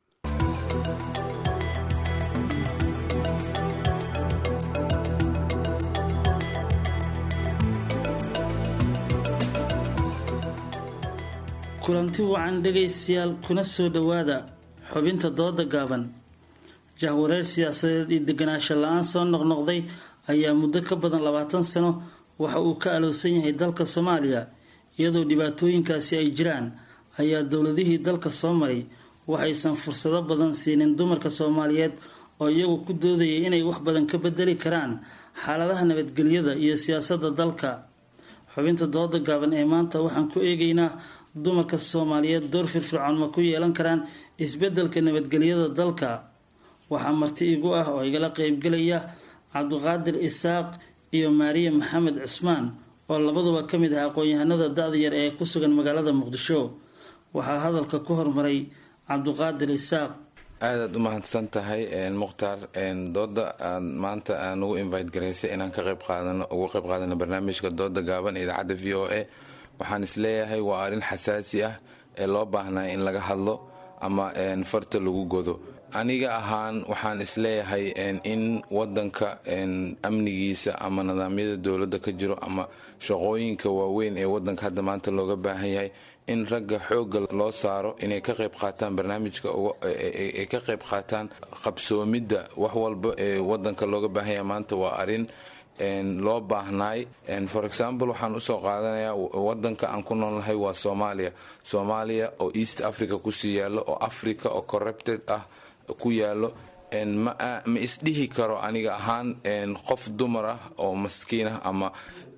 kulanti wacan dhegaystayaal kuna soo dhowaada xubinta dooda gaaban jahwareer siyaasadeed iyo deganaansho la-aan soo noqnoqday ayaa muddo ka badan labaatan sano waxa uu ka alowsan yahay dalka soomaaliya iyadoo dhibaatooyinkaasi ay jiraan ayaa dowladihii dalka soo maray waxaysan fursado badan siinin dumarka soomaaliyeed oo iyagu ku doodayay inay wax badan ka bedeli karaan xaaladaha nabadgelyada iyo siyaasadda dalka xubinta dooda gaaban ee maanta waxaan ku eegaynaa dumarka soomaaliyeed door firfircoon ma ku yeelan karaan isbeddelka nabadgelyada dalka waxaa marti igu ah oo igala qeybgelaya cabdiqaadir isaaq iyo maariya maxamed cusmaan oo labaduba ka mid ah aqoon-yahanada da-da yar ee ku sugan magaalada muqdisho waxaa hadalka ku hormaray cabdiqaadir isaaq aadaad u mahadsan tahay mukhtaar dooda aad maanta aan ugu invite garaysay inaan ka qayb qaadano uga qayb qaadano barnaamijka dooda gaaban ee idaacadda v o a waxaan isleeyahay waa arrin xasaasi ah ee loo baahnay in laga hadlo ama farta lagu godo aniga ahaan waxaan isleeyahay in wadanka amnigiisa ama nidaamyada dowladda ka jiro ama shaqooyinka waaweyn ee wadanka hadda maanta looga baahan yahay in ragga xoogga loo saaro inay ka qayb qaataan barnaamijka ay ka qayb qaataan qabsoomidda wax walba ee wadanka looga baahan yahay maanta waa arrin loo baahnaay for example waxaan usoo qaadanayaa wadanka aan ku noolnahay waa soomaaliya soomaaliya oo east africa kusii yaalo oo africa oo corrupted ah ku yaalo ma isdhihi karo aniga ahaan qof dumar ah oo maskiin ah ama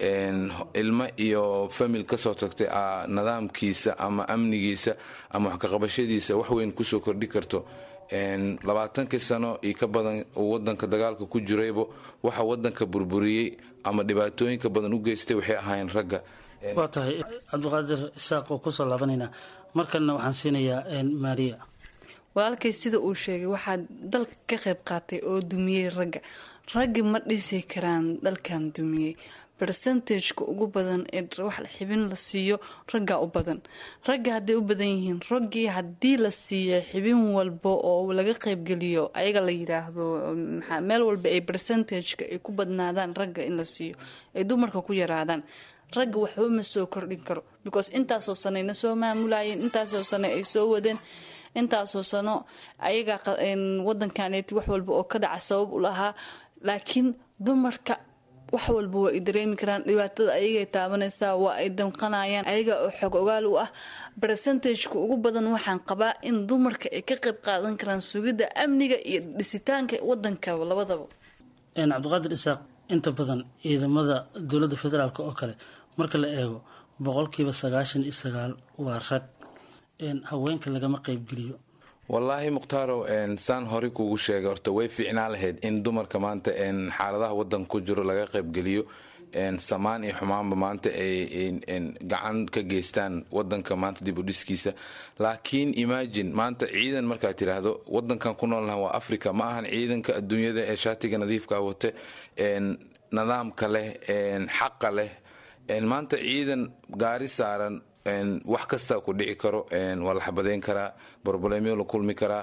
ilmo iyo famil kasoo tagtay nidaamkiisa ama amnigiisa ama waxkaqabashadiisa waxweyn kusoo kordhi karto labaatankii sano iyo ka badan uu wadanka dagaalka ku jiraybo waxa wadanka burburiyey ama dhibaatooyinka badan u geystay waxay ahaayeen ragga waa tahay cabdiqaadir isaaq oo kusoo laabanaynaa markanna waxaan siinayaa maariya walaalkay sida uu sheegay waxaa dalka ka qayb qaatay oo dumiyey ragga raggi ma dhisi karaan dalkan dumiyey bercentageka ugu badan ee wax xibin la siiyo raggaa u badan ragga hadday u badan yihiin raggii haddii la siiyo xibin walba oo laga qaybgeliyo ayaga la yiraahdo maxaa meel walba ay bercentageka ay ku badnaadaan ragga in la siiyo ay dumarka ku yaraadaan ragga waxba ma soo kordhin karo because intaasoo sanayna soo maamulayeen intaasoo sane ay soo wadeen intaasoo sano ayagaa wadankaneeti wax walba oo ka dhaca sabab u lahaa laakiin dumarka wax walba waa ay dareemi karaan dhibaatada ayagay taabanaysaa waa ay damqanayaan ayaga oo xog ogaal u ah bercentageka ugu badan waxaan qabaa in dumarka ay ka qayb qaadan karaan sugidda amniga iyo dhisitaanka wadanka labadaba cabdiqaadir isaaq inta badan ciidamada dowladda federaalk oo kale marka la eego boqolkiiba sagaashan iyo sagaal waa rag haweenka lagama qaybgeliyo wallaahi mukhtaaro saan horey kuugu sheegay horta way fiicnaa lahayd in dumarka maanta xaaladaha wadanka ku jiro laga qaybgeliyo samaan iyo xumaanba maanta ay gacan ka geystaan wadanka maanta dib u dhiskiisa laakiin imagine maanta ciidan markaad tiraahdo wadankan ku noolnaha waa africa ma ahan ciidanka adduunyada ee shaatiga nadiifka wate nidaamka leh xaqa leh maanta ciidan gaari saaran wax kasta ku dhici karo waa la xabadeyn karaa broblemo la kulmi karaa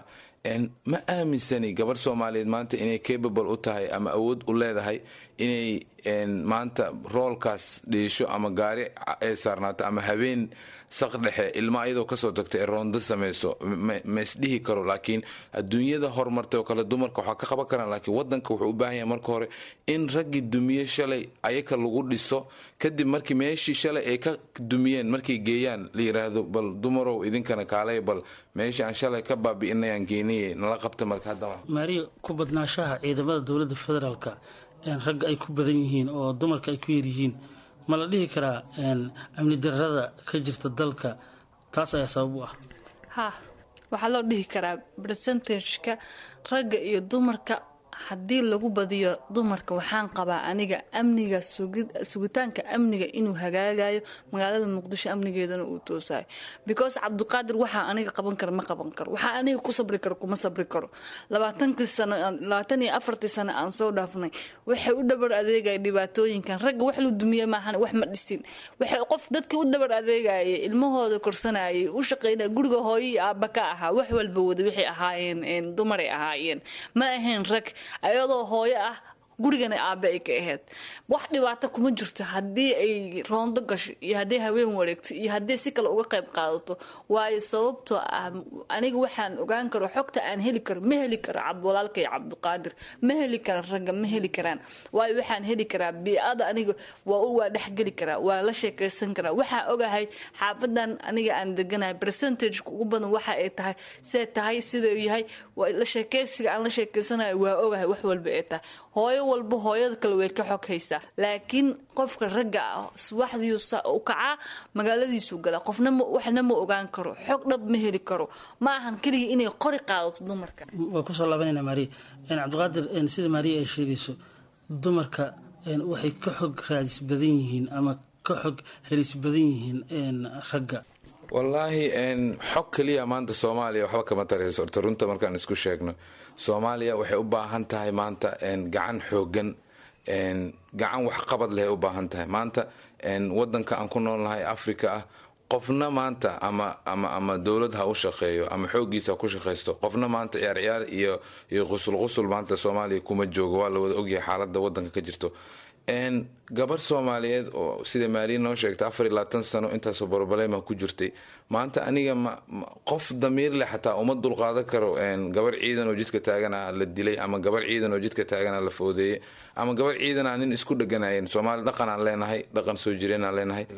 ma aaminsani gabadh soomaaliyeed maanta inay capable u tahay ama awood u leedahay inay maanta roolkaas dhiisho ama gaari ay saarnaato ama habeen saq dhexe ilma ayadoo kasoo tagta ee roondo samayso ma isdhihi karo laakiin adduunyada horumartay oo kale dumarka waxaa ka qaban karaan laakiin wadanka wuxuu u baahan yahay marka hore in raggii dumiye shalay ayaka lagu dhiso kadib markii meeshii shalay ay ka dumiyeen markay geeyaan la yiraahdo bal dumarow idinkana kaalay bal meeshii aan shalay ka baabi'inayaan geeniye nala qabta marka hadda maariya ku badnaashaha ciidamada dowladda federaalka ragga ay ku badan yihiin oo dumarka ay ku yaryihiin ma la dhihi karaa amni darrada ka jirta dalka taas ayaa sabab u ah ha waxaa loo dhihi karaa bercentageka ragga iyo dumarka haddii lagu badiyo dumarka waxaan qabaa aniga amniga sugitaanka amniga inuu hagaagayo magaalada muqdisho amnigeedana uu toosayo because cabdiqaadir waxaa aniga qaban kara ma qaban karo waxaa aniga ku sabri karo kuma sabri karo labaatankii sano labaatan iyo afartii sano aan soo dhaafnay waxay u dhabar adeegaya dhibaatooyinkan ragga wax lu dumiye maahan wax ma dhisin waxay qof dadkii u dhabar adeegayay ilmahooda korsanayay u shaqeynaya guriga hooyii aaba ka ahaa wax walba wada waxay ahaayeen dumaray ahaayeen ma ahayn rag ayadoo hooyo ah gurigana aabe ay ka ahayd wax dhibaato kuma jirto haddii ay roondo gasho iyo hadday haween wareegto iyo hadday si kale uga qayb qaadato waayo sababtoo ah aniga waxaan ogaan karo xogta aan heli karo ma heli karo cabdwalaalka iyo cabdiqaadir ma heli kara ragga ma heli karaan waayo waxaan heli karaa bii-ada aniga waa waa dhexgeli karaa waa la sheekaysan karaa waxaan ogahay xaafadan aniga aan deganahay percentageka ugu badan waxa ay tahay see tahay siduu yahay la sheekaysiga aan la sheekeysanayo waa ogahay wax walba ay tahay hooyo walba hooyada kale way ka xog haysaa laakiin qofka ragga ah subaxdiiu u kacaa magaaladiisuu galaa qofna waxna ma ogaan karo xog dhab ma heli karo ma ahan keliya inay qori qaadato dumarka waa kusoo laabanayna maariya cabdiqaadir sida maariya ay sheegayso dumarka waxay ka xog raadis badan yihiin ama ka xog helis badan yihiin ragga wallaahi xog keliya maanta soomaaliya waxba kama tarayso horta runta markaan isku sheegno soomaaliya waxay u baahan tahay maanta gacan xoogan gacan waxqabad leh u baahan tahay maanta wadanka aan ku noolnahay africa ah qofna maanta ama ama ama dowlad ha u shaqeeyo ama xoogiisa ha ku shaqaysto qofna maanta ciyaar ciyaar iyo iyo qusul qusul maanta soomaaliya kuma joogo waa la wada ogyahay xaalada wadanka ka jirto gabar soomaaliyeed oo sida maaliya noo sheegtay afar iyo labaatan sano intaasoo borobalema ku jirtay maanta aniga qof damiir leh xataa uma dulqaadan karo gabar ciidan oo jidka taagana la dilay ama gabar ciidan oo jidka taagana la foodeeyey ama gabar ciidana nin isku dheganayen soomaali dhaqanaan leenahay dhaqan soo jireenaan leenahay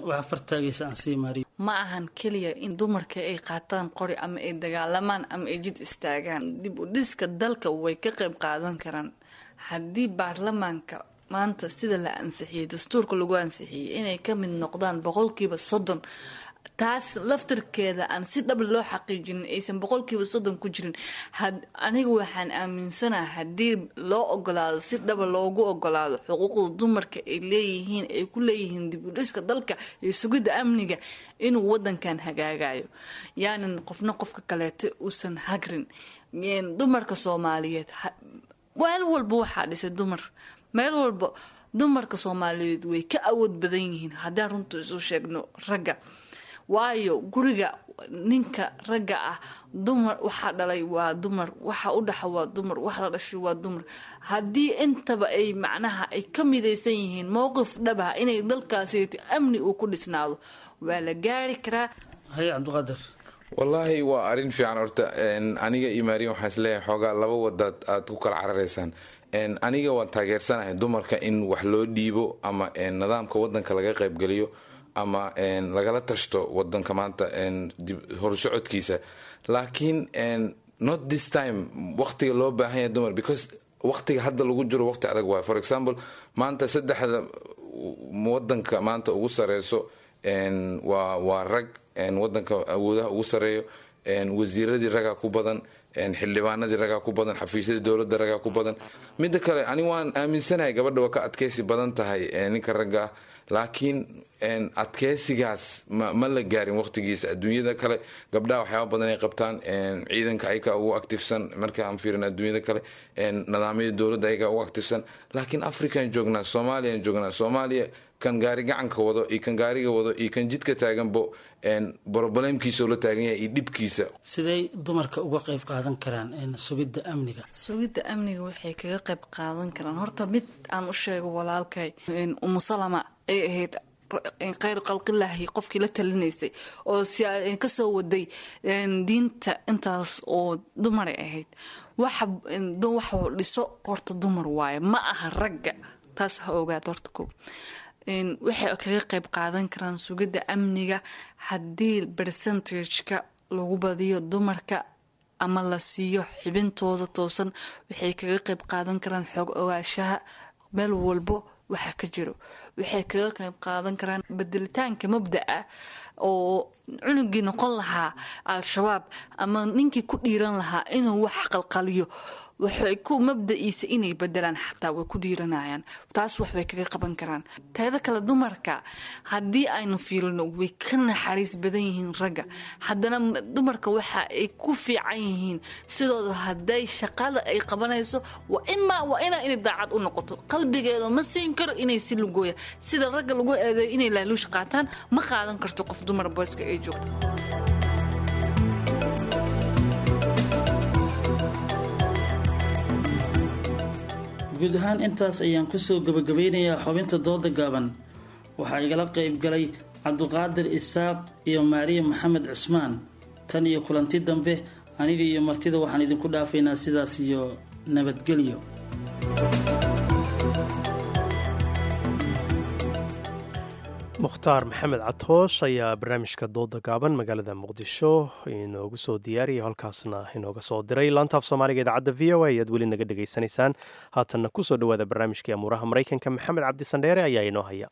ma ahan keliya in dumarka ay qaataan qori ama ay dagaalamaan ama ay jid istaagaan dib u dhiska dalka way ka qayb qaadan karaan haddii baarlamaanka maanta sida la ansixiyey dastuurka lagu ansixiyey inay ka mid noqdaan boqolkiiba soddon taas laftarkeeda aan si dhab loo xaqiijinin aysan boqolkiiba soddon ku jirin aniga waxaan aaminsanaha haddii loo ogolaado si dhaba loogu ogolaado xuquuqda dumarka ay leeyihiin ay ku leeyihiin dib u dhiska dalka iyo sugidda amniga inuu wadankan hagaagayo yaanan qofna qofka kaleeto uusan hagrin dumarka soomaaliyeed meel walba waxaa dhisay dumar meel walba dumarka soomaaliyeed way ka awood badan yihiin haddaan runta isu sheegno ragga waayo guriga ninka ragga ah dumar waxaa dhalay waa dumar waxa u dhaxa waa dumar wax la dhashay waa dumar haddii intaba ay macnaha ay ka midaysan yihiin mowqif dhaba inay dalkaasi amni uu ku dhisnaado waa la gaari karaa haye cabdiqaadir wallaahi waa arrin fiican horta aniga iyo maariya waxaan isleeyahay xoogaa laba wadaad aad ku kala cararaysaan aniga waan taageersanahay dumarka in wax loo dhiibo ama nidaamka wadanka laga qaybgeliyo ama lagala tashto wadanka maanta horsocodkiisa laakiin not this time waqtiga loo baahan yahay dumar because waqtiga hadda lagu jiro waqti adag waay for example maanta saddexda wadanka maanta ugu sareyso waa waa rag wadanka awoodaha ugu sareeyo wasiiradii ragaa ku badan xildhibaanadii ragaa ku badan xafiisyadii dowladda ragaa ku badan midda kale ani waan aaminsanahay gabadha waa ka adkeysi badan tahay ninka ragga ah laakiin adkeysigaas ma la gaarin waqtigiisa adduunyada kale gabdhaha waxyaaba badan ay qabtaan ciidanka ayaga ugu actifsan markaan fiirin adduunyada kale nidaamyada dowladda ayaga ugu actifsan laakiin african joognaa soomaliyan joognaa soomaaliya kan gaari gacanka wado iyo kan gaariga wado iyo kan jidka taaganbo brobalemkiisa la taagan yahay iyo dhibkiisa siday dumarka uga qayb qaadan karaan sugidda amniga sugidda amniga waxay kaga qayb qaadan karaan horta mid aan u sheego walaalkay umusalama ay ahayd khayr qalqilaahi qofkii la talinaysay oo kasoo waday diinta intaas oo dumaray ahayd waxa dhiso horta dumar waaye ma aha ragga taas ha ogaad horta ko waxay kaga qayb qaadan karaan sugidda amniga haddii percentageka lagu badiyo dumarka ama la siiyo xibintooda toosan waxay kaga qayb qaadan karaan xoog ogaashaha meel walbo waxa ka jiro waxay kaga qayb qaadan karaan bedelitaanka mabda'a oo cunugii noqon lahaa al-shabaab ama ninkii ku dhiiran lahaa inuu wax qalqaliyo waxay ku mabda'iisa inay bedelaan xataa way ku dhiiranayaan taas waxbay kaga qaban karaan teeda kale dumarka haddii aynu fiirino way ka naxariis badan yihiin ragga haddana dumarka waxa ay ku fiican yihiin sidooda hadday shaqada ay qabanayso waa imaa waa inaa inay daacad u noqoto qalbigeeda ma siin karo inay si lugooya sida ragga lagu eedeeyo inay laaluush qaataan ma qaadan karto qof dumar booska ay joogto guud ahaan intaas ayaan kusoo gabagabeynayaa xubinta dooda gaaban waxaa igala qayb galay cabduqaadir isaaq iyo maariya maxamed cusmaan tan iyo kulanti dambe aniga iyo martida waxaan idinku dhaafaynaa sidaas iyo nabadgelyo mukhtaar maxamed catoosh ayaa barnaamijka dooda gaaban magaalada muqdisho inoogu soo diyaariyay halkaasna inooga soo diray laantaaf soomaaliga idaacadda v o a ayaad weli naga dhegaysanaysaan haatanna kusoo dhowaada barnaamijkii amuuraha maraykanka maxamed cabdisandheere ayaa inoo haya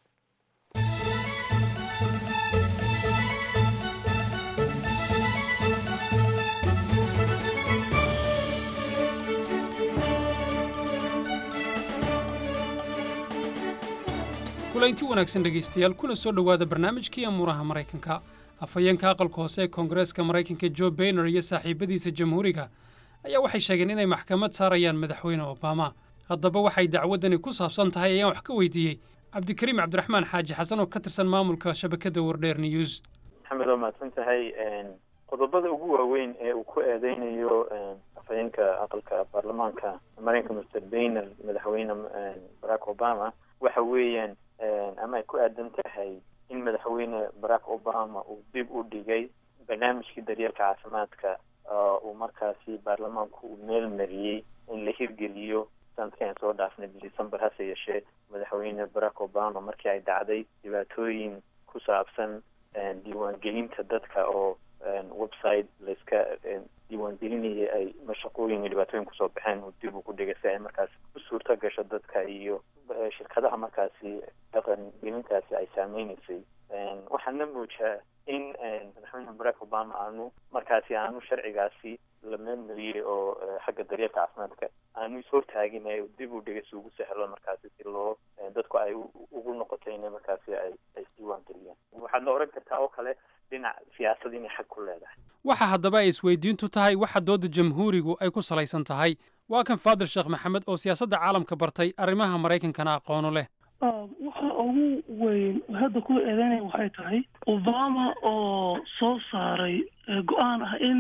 kulanti wanaagsan dhegaystayaal kuna soo dhowaada barnaamijkii amuuraha maraykanka afhayeenka aqalka hoose ee koongareeska maraykanka jo bayner iyo saaxiibadiisa jamhuuriga ayaa waxay sheegeen inay maxkamad saarayaan madaxweyne obama haddaba waxay dacwaddani ku saabsan tahay ayaan wax ka weydiiyey cabdikariim cabdiraxmaan xaaji xasan oo ka tirsan maamulka shabakadda wardheer news maxamed waa mahadsan tahay qodobada ugu waaweyn ee uu ku eedeynayo afhayeenka aqalka baarlamaanka maraykanka mr bayner madaxweyne barack obama waxa weeyaan ama ay ku aadan tahay in madaxweyne barack obama uu dib u dhigay barnaamijkii daryeelka caafimaadka uu markaasi baarlamaanku uu meel mariyey in la hirgeliyo sanadkii aan soo dhaafnay december hase yeeshee madaxweyne barack obama markii ay dhacday dhibaatooyin ku saabsan diiwaangelinta dadka oo website layska isdiiwaangelinaya ay mashaqooyin iyo dhibaatooyin kusoo baxeen uu dib ugu dhigay si ay markaas u suurto gasho dadka iyo shirkadaha markaasi dhaqan gelintaasi ay saameyneysay waxaana muujaa in madaxweyne barack obama aanu markaasi aanu sharcigaasi la meelmariyey oo xagga daryeelka caafimaadka aanu ishortaagin ee dib u dhigay si ugu sahlo markaasi si loo dadku ay ugu noqoto inay markaasi ay ay isdiiwaan geliyaan waxaad la oran kartaa oo kale dhinac siyaasad inay xag ku leedahay waxa haddaba ay isweydiintu tahay waxa dooda jamhuurigu ay ku salaysan tahay waa kan faadil sheekh maxamed oo siyaasadda caalamka bartay arrimaha maraykankana aqoonu leh waxa ugu weyn hadda ku eedeynaya waxay tahay obama oo soo saaray go-aan ah in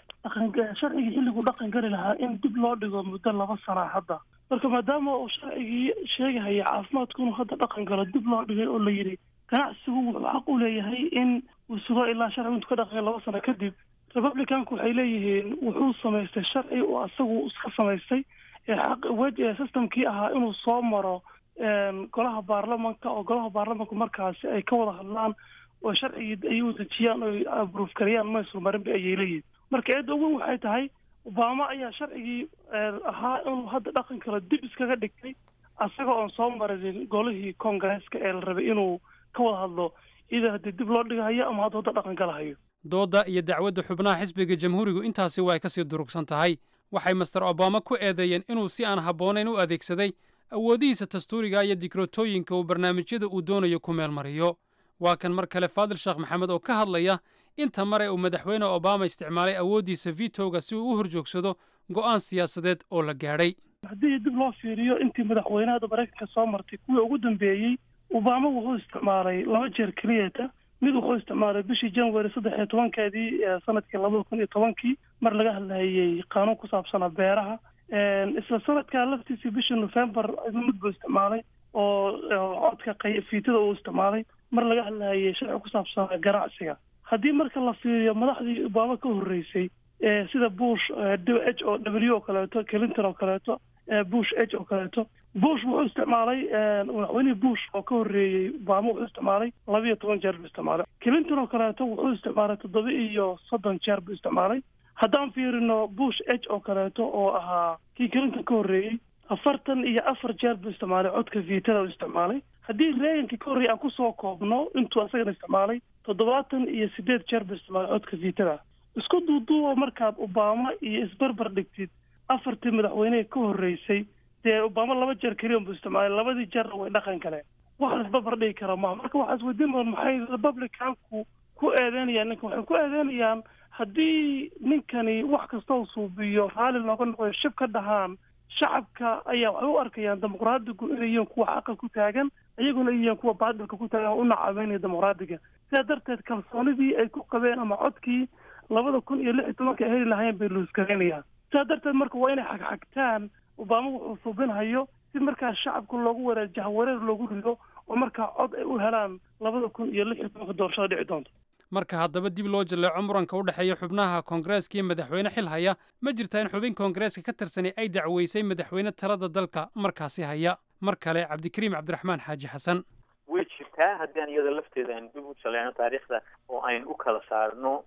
sharcigii xilliguu dhaqan geli lahaa in dib loo dhigo muddo laba sana hadda marka maadaama uu sharcigii sheegahaya caafimaadku inuu hadda dhaqan galo dib loo dhigay oo la yidhi ganacsigu wuxuu xaq u leeyahay in uu sugo ilaa sharcigu intuu ka dhaqan laba sano kadib republicanku waxay leeyihiin wuxuu samaystay sharci oo asagu iska samaystay xaq wej systemkii ahaa inuu soo maro golaha baarlamanka oo golaha baarlamanku markaasi ay ka wada hadlaan oo sharcigii ay u dejiyaan oo abruuf kariyaan maysul marinba ayay leeyihin marka eedda ugu waxay tahay obama ayaa sharcigii ahaa inuu hadda dhaqan kalo dib iskaga dhigtay asaga oon soo marinin golihii congaresska ee la rabay inuu ka wada hadlo ida haddii dib loo dhigahayo ama hadda hadda dhaqan galahayo doodda iyo dacwadda xubnaha xisbiga jamhuurigu intaasi waa ay kasii durugsan tahay waxay master obama ku eedeeyeen inuu si aan habboonayn u adeegsaday awoodihiisa dastuuriga iyo dikrotooyinka uu barnaamijyada uu doonayo ku meel mariyo waa kan mar kale faadil sheekh maxamed oo ka hadlaya inta mare uu madaxweyne obama isticmaalay awooddiisa vitoga si uu u horjoogsado go'aan siyaasadeed oo la gaadhay haddii dib loo fiiriyo intii madaxweynahada maraykanka soo martay kuwii ugu dambeeyey obama wuxuu isticmaalay laba jeer keliyata mid wuxuu isticmaalay bishii january saddex iyo tobankeedii sanadkii labada kun iyo tobankii mar laga hadlayay qaanuun ku saabsanaa beeraha isla sanadkaa laftiisii bishii november mid buu isticmaalay oo codka fiitada uu isticmaalay mar laga hadlayay sharci ku saabsanaa ganacsiga haddii marka la fiiriyo madaxdii obama ka horreysay sida bush h o w oo kaleeto clinton oo kaleeto bush h oo kaleeto bush wuxuu isticmaalay madaxweynihii bush oo ka horreeyey obama wuxuu isticmaalay laba iyo toban jeer buu isticmaalay clinton oo kaleeto wuxuu isticmaalay toddoba iyo soddon jeer buu isticmaalay haddaan fiirino bush h oo kaleeto oo ahaa kii clinton ka horreeyey afartan iyo afar jeer buu isticmaalay codka viitada u isticmaalay haddii reegankii ka horreeyay aan kusoo koobno intuu asagana isticmaalay toddobaatan iyo sideed jeer buu isticmaalay codka viitada isku duuduubo markaad obama iyo isbarbar dhigtid afartii madaxweyneha ka horreysay dee obama laba jeer keliyan buu isticmaalay labadii jeerna way dhaqan galeen wax la isbarbar dhigi kara maha marka waxaa isweydiin mudan maxay republicanku ku eedeynayaan ninkan waxay ku eedeynayaan haddii ninkani wax kastoo suubiyo raalli looga noqoyo shib ka dhahaan shacabka ayaa waxay u arkayaan dimuqraadigu inay yihiin kuwa xaqa ku taagan iyaguna yihiin kuwa baadilka ku taagan oo u nacabeynaya dimuqraadiga sidaa darteed kalsoonidii ay ku qabeen ama codkii labada kun iyo lix iyo tobanka ay heli lahayn bay luuskareynayaan sidaa darteed marka waa inay xagxagtaan obama wuxuu suubinhayo si markaa shacabka loogu wareer jahwareer loogu rido oo markaa cod ay u helaan labada kun iyo lix iyo tobanka doorashada dhici doonta marka haddaba dib loo jaleeco muranka u dhexeeya xubnaha koongareeska iyo madaxweyne xil haya ma jirtaa in xubin koongareeska ka tirsanay ay dacweysay madaxweyne talada dalka markaasi haya mar kale cabdikariim cabdiraxmaan xaaji xasan way jirtaa haddii aan iyada lafteeda aan dib u jaleecno taariikhda oo aynu u kala saarno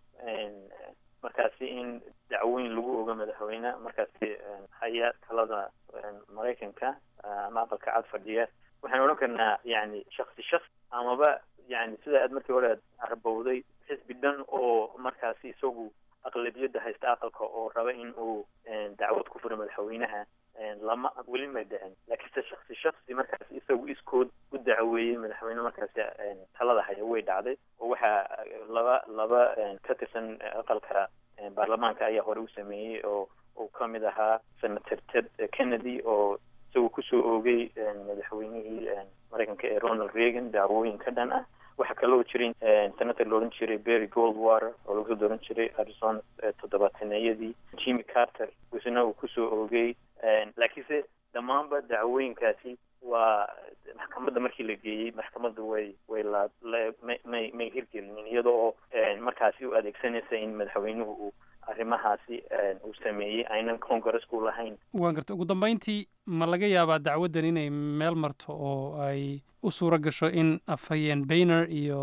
markaasi in dacweyn lagu ogo madaxweyne markaasi haya talada maraykanka ama aqalka cad fadhiya waxaan odhan karnaa yani shaksi shaksi amaba yani sida aad markii hore aad arbowday xisbi dhan oo markaasi isagu aqlabiyadda haysta aqalka oo raba in uu dacwad ku furo madaxweynaha lama weli ma dhicin laakiinse shaksi shaksi markaasi isagu iskood u dacweeyey madaxweyne markaasi talada haya way dhacday oo waxaa laba laba ka tirsan aqalka baarlamaanka ayaa hore u sameeyey oo uu ka mid ahaa senator ted kennedy oo isagoo kusoo oogay madaxweynihii maraykanka ee ronald reagan dacwooyin ka dhan ah waxaa kaloo jiray senator la odhan jiray berry goldwater oo lagu soo dooran jiray arizona toddobaataneyadii jimmy carter isna uu kusoo oogay laakiinse dhammaanba dacwooyinkaasi waa maxkamadda markii la geeyey maxkamadda way way la may may may hirgelinin iyada oo markaasi u adeegsanaysa in madaxweynuhu uu arrimahaasi uu sameeyey aynan congressku lahayn waan garta ugu dambeyntii ma laga yaabaa dacwaddan inay meel marto oo ay u suuro gasho in afhayeen bayner iyo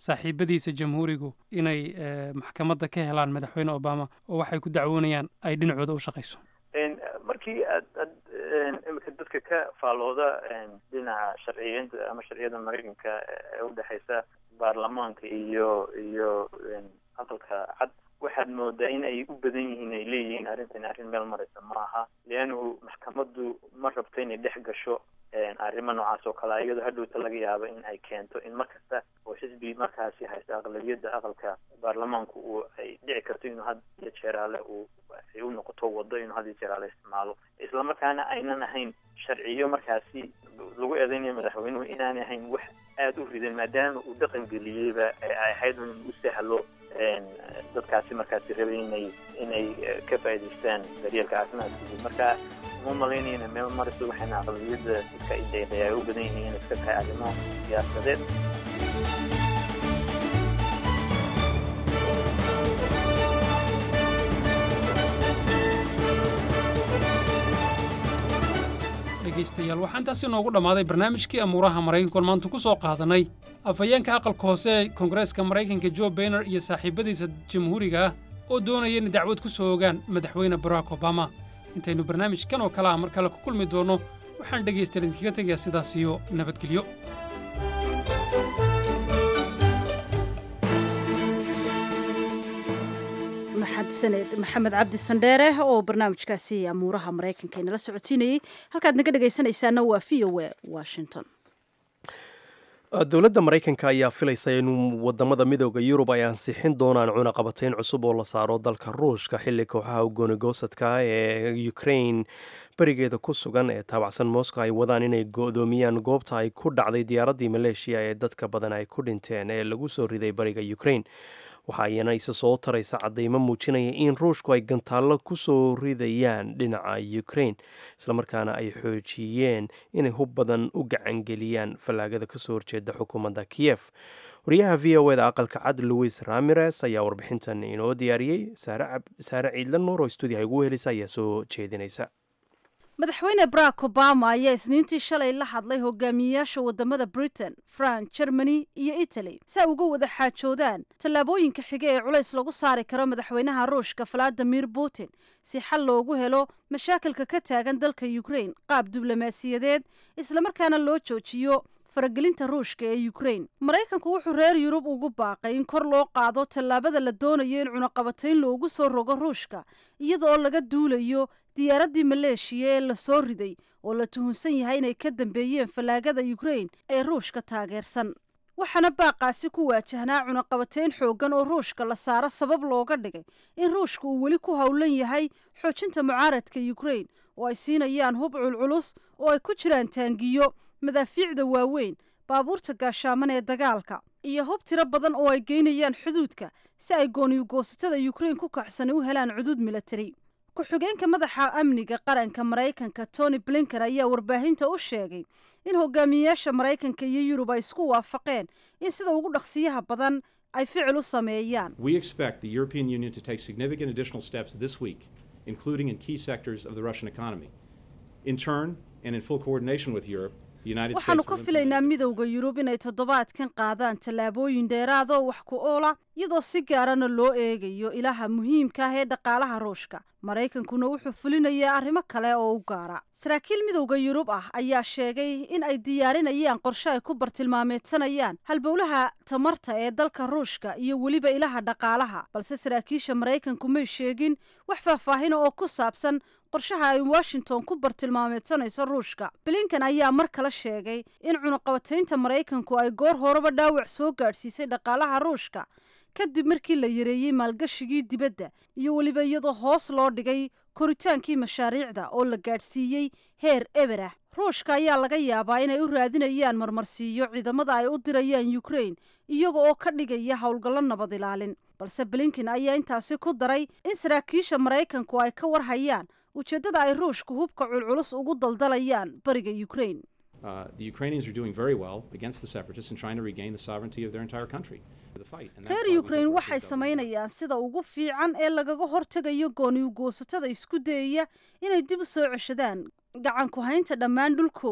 saaxiibadiisa jamhuurigu inay maxkamadda ka helaan madaxweyne obama oo waxay ku dacwoonayaan ay dhinacooda u shaqayso markii aad ad imika dadka ka faalooda dhinaca sharciyeynta ama sharciyada maraykanka ee udhexeysa baarlamaanka iyo iyo aqalka cad waxaad moodaa in ay u badan yihiin ay leeyihiin arrintan arrin meel maraysa ma aha leannu maxkamaddu ma rabto inay dhex gasho arrimo noocaas oo kale iyadoo hadhowta laga yaabo in ay keento in mar kasta oo xisbi markaasi haysta aqlabiyadda aqalka baarlamaanku uu ay dhici karto inuu had iyo jeeraale uu ay u noqoto wado inuu had iyo jeeraale isticmaalo islamarkaana aynan ahayn sharciyo markaasi lagu eedeynayo madaxweynuhu inaanay ahayn wax aada u ridan maadaama uu dhaqan geliyeyba ay ahayd in u sahlo dadkaasi markaasi rabay inay inay ka faa'idaystaan daryeelka caafimaadkooda marka uma malaynaya inay meel marayso waxayna aqlabiyadda dadka ideeqaya ay u badan yihiin inay iska tahay arrimo siyaasadeed dhegaystayaal waxaan taasi noogu dhammaaday barnaamijkii amuuraha maraykankoon maanta ku soo qaadanay afhayeenka aqalka hoose ee koongareeska maraykanka jo bayner iyo saaxiibadiisa jamhuuriga ah oo doonaya inay dacwad ku soo ogaan madaxweyne barack obama intaynu barnaamijkan oo kale ah mar kale ku kulmi doonno waxaan dhegaystayaal idinkaga tegayaa sidaas iyo nabadgelyo maxadsaneed maxamed cabdi sandheere oo barnaamijkaasi amuuraha maraykanka inala socodsiinayey halkaad naga dhegaysanaysaana waa v o e washington dowladda maraykanka ayaa filaysa in wadamada midooda yurub ay ansixin doonaan cunaqabatayn cusub oo la saaro dalka ruushka xilli kooxaha goonigosadka ee ukrain berigeeda ku sugan ee taabacsan moscow ay wadaan inay go-doomiyaan goobta ay ku dhacday diyaaraddii maleeshiya ee dadka badan ay ku dhinteen ee lagu soo riday bariga ukrain waxa ayana isa soo taraysa cadeymo muujinaya in ruushku ay gantaallo ku soo ridayaan dhinaca ukrain islamarkaana ay xoojiyeen inay hub badan u gacangeliyaan fallaagada kasoo horjeeda xukuumadda kiyef wariyaha v o eda aqalka cad louis ramires ayaa warbixintan inoo diyaariyey saare ciidla nuur oo stuudiyaha ugu helisa ayaa soo jeedinaysa madaxweyne barack obama ayaa isniintii shalay la hadlay hogaamiyeyaasha wadamada britain france germany iyo italy si ay uga wada xaajoodaan tallaabooyinka xige ee culays lagu saari karo madaxweynaha ruushka valadimir putin si xal loogu helo mashaakilka ka taagan dalka ukrain qaab diblomaasiyadeed islamarkaana loo joojiyo faragelinta ruushka ee ukrain maraykanku wuxuu reer yurub ugu baaqay in kor loo qaado tallaabada la doonayo in cunaqabatayn loogu soo rogo ruushka iyadaoo laga duulayo diyaaraddii maleeshiya ee la soo riday oo la tuhunsan yahay inay ka dambeeyeen fallaagada ukrain ee ruushka taageersan waxaana baaqaasi ku waajahnaa cunaqabatayn xooggan oo ruushka la saaro sabab looga dhigay in ruushka uu weli ku howlan yahay xoojinta mucaaradka ukrain oo ay siinayaan hub culculus oo ay ku jiraan taangiyo madaafiicda waaweyn baabuurta gaashaaman ee dagaalka iyo hub tiro badan oo ay geynayaan xuduudka si ay gooniyugoosatada ukrain ku kaxsani u helaan cuduud milatari ku-xigeenka madaxa amniga qaranka maraykanka tony blinken ayaa warbaahinta u sheegay in hogaamiyeyaasha maraykanka iyo yurub ay isku waafaqeen in sida ugu dhaqsiyaha badan ay ficil u sameeyaan We expect the European Union to take significant additional steps this week, including in key sectors of the Russian economy. In turn, and in full coordination with Europe, the United States waxaanu ka will filaynaa midowda yurub inay toddobaadkan qaadaan tallaabooyin dheeraada oo wax ku oola iyadoo si gaarana loo eegayo ilaha muhiimka ah ee dhaqaalaha ruushka maraykankuna wuxuu fulinayaa arrimo kale oo u gaara saraakiil midowda yurub ah ayaa sheegay in ay diyaarinayaan qorshe ay ku bartilmaameedsanayaan halbowlaha tamarta ee dalka ruushka iyo weliba ilaha dhaqaalaha balse saraakiisha maraykanku may sheegin wax faahfaahina oo ku saabsan qorshaha ay washington ku bartilmaameedsanayso ruushka blinkan ayaa mar kale sheegay in cunaqabataynta maraykanku ay goor horeba dhaawac soo gaadhsiisay dhaqaalaha ruushka kadib markii la yareeyey maalgashigii dibadda iyo weliba iyadoo hoos loo dhigay koritaankii mashaariicda oo la gaadhsiiyey heer eberah ruushka ayaa laga yaabaa inay u raadinayaan marmarsiiyo ciidamada ay u dirayaan ukrain iyaga oo ka dhigaya howlgallo nabad ilaalin balse blinken ayaa intaasi ku daray in saraakiisha maraykanku ay ka warhayaan ujeeddada ay ruushku hubka culculus ugu daldalayaan bariga ukrain Uh, the Ukrainians are doing very well against the separatists and trying to regain the sovereignty of their entire country. The fight. And that's why reer we ukrain think waxay samaynayaan sida ugu fiican ee lagaga hortegayo gooniyugoosatada isku dayaya inay dib u soo ceshadaan gacan ku haynta dhammaan dhulkooda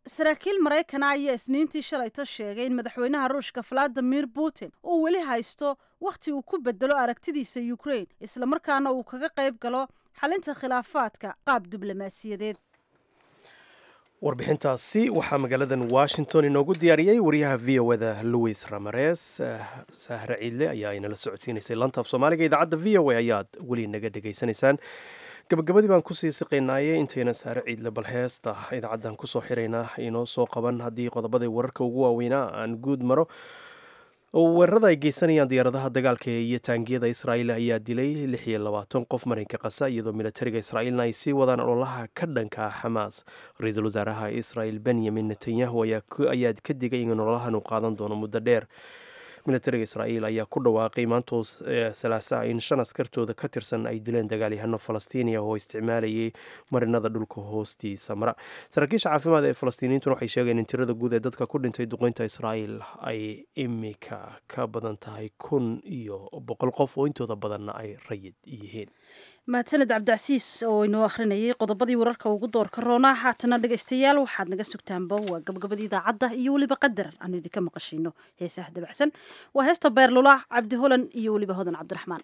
saraakiil maraykana ayaa isniintii shalayto sheegay in madaxweynaha ruushka valadimir putin uu weli haysto wakhti uu ku bedelo aragtidiisa ukraine islamarkaana uu kaga qayb galo xalinta khilaafaadka qaab diblomaasiyadeed warbixintaasi waxaa magaaladan washington inoogu diyaariyey wariyaha v o da louis ramares sahre ciidle ayaa inala socodsiinaysay lanta af soomaaliga idaacadda v o a ayaad weli naga dhegaysanaysaan gabagabadii baan kusii siqaynaaye intayna saare ciidle bal heesta idaacaddan kusoo xiraynaa inoo soo qaban haddii qodobadii wararka ugu waaweynaa aan guud maro weerarada ay geysanayaan diyaaradaha dagaalka iyo taangiyada israa'iil ayaa dilay lix iyo labaatan qof marinka qasa iyadoo militariga israa'iilna ay sii wadaan ololaha ka dhanka ah xamaas ra-iisul wasaaraha israa'iil benyamin netanyahu ayaa ka digay in ololahan uu qaadan doono muddo dheer militariga israa'iil ayaa ku dhawaaqay maantoo salaasaa in shan askartooda ka tirsan ay dileen dagaalyahano falastiiniya oo isticmaalayay marinada dhulka hoostiisa mara saraakiisha caafimaad ee falastiiniyiintuna waxay sheegeen in tirada guud ee dadka ku dhintay duqeynta israa'iil ay imika ka badan tahay kun iyo boqol qof oo intooda badanna ay rayid yihiin mahadsaned cabdicasiis oo inoo akhrinayay qodobadii wararka ugu doorka roonaa haatana dhegaystayaal waxaad naga sugtaanba waa gabagabadii idaacadda iyo weliba qadar aanu idinka maqashino heesaha dabacsan waa heesta beerlula cabdi holan iyo weliba hodan cabdiraxmaan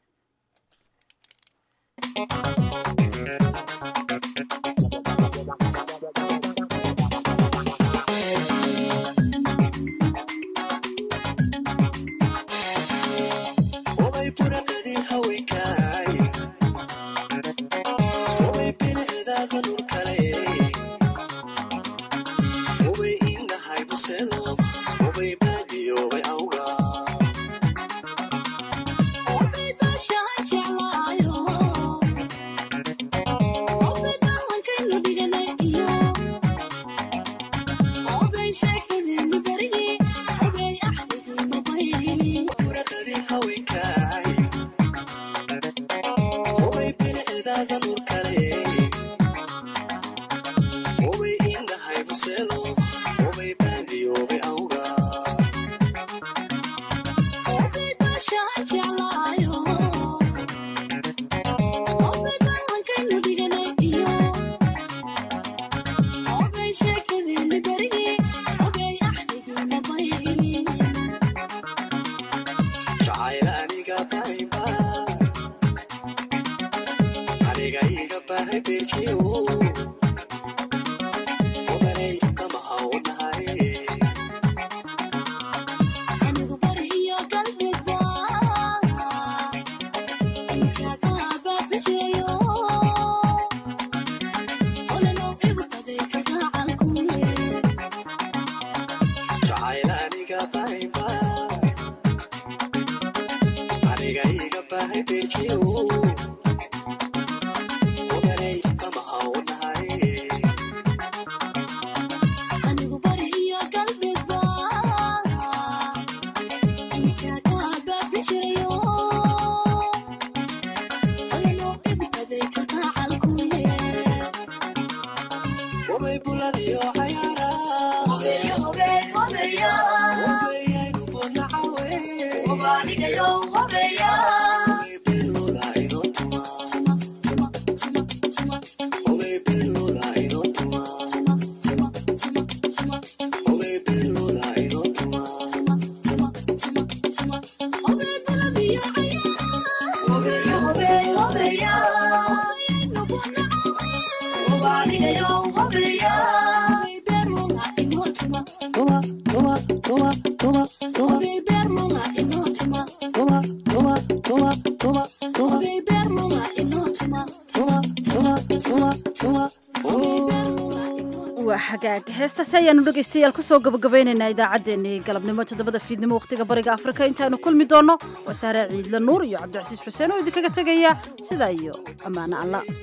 waa xagaag heestaasi ayaanu dhegaystayaal kusoo gabagabaynaynaa idaacaddeenii galabnimo toddobada fiidnimo wakhtiga bariga afrika intaanu kulmi doonno waa saare ciidle nuur iyo cabdicasiis xuseen oo idinkaga tegaya sidaa iyo ammaano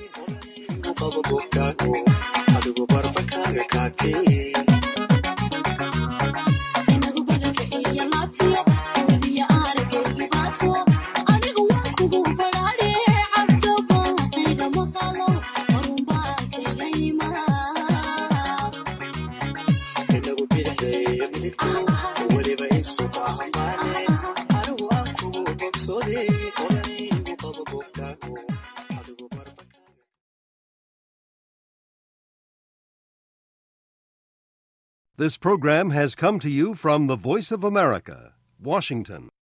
alla This program has come to you from the Voice of America, Washington.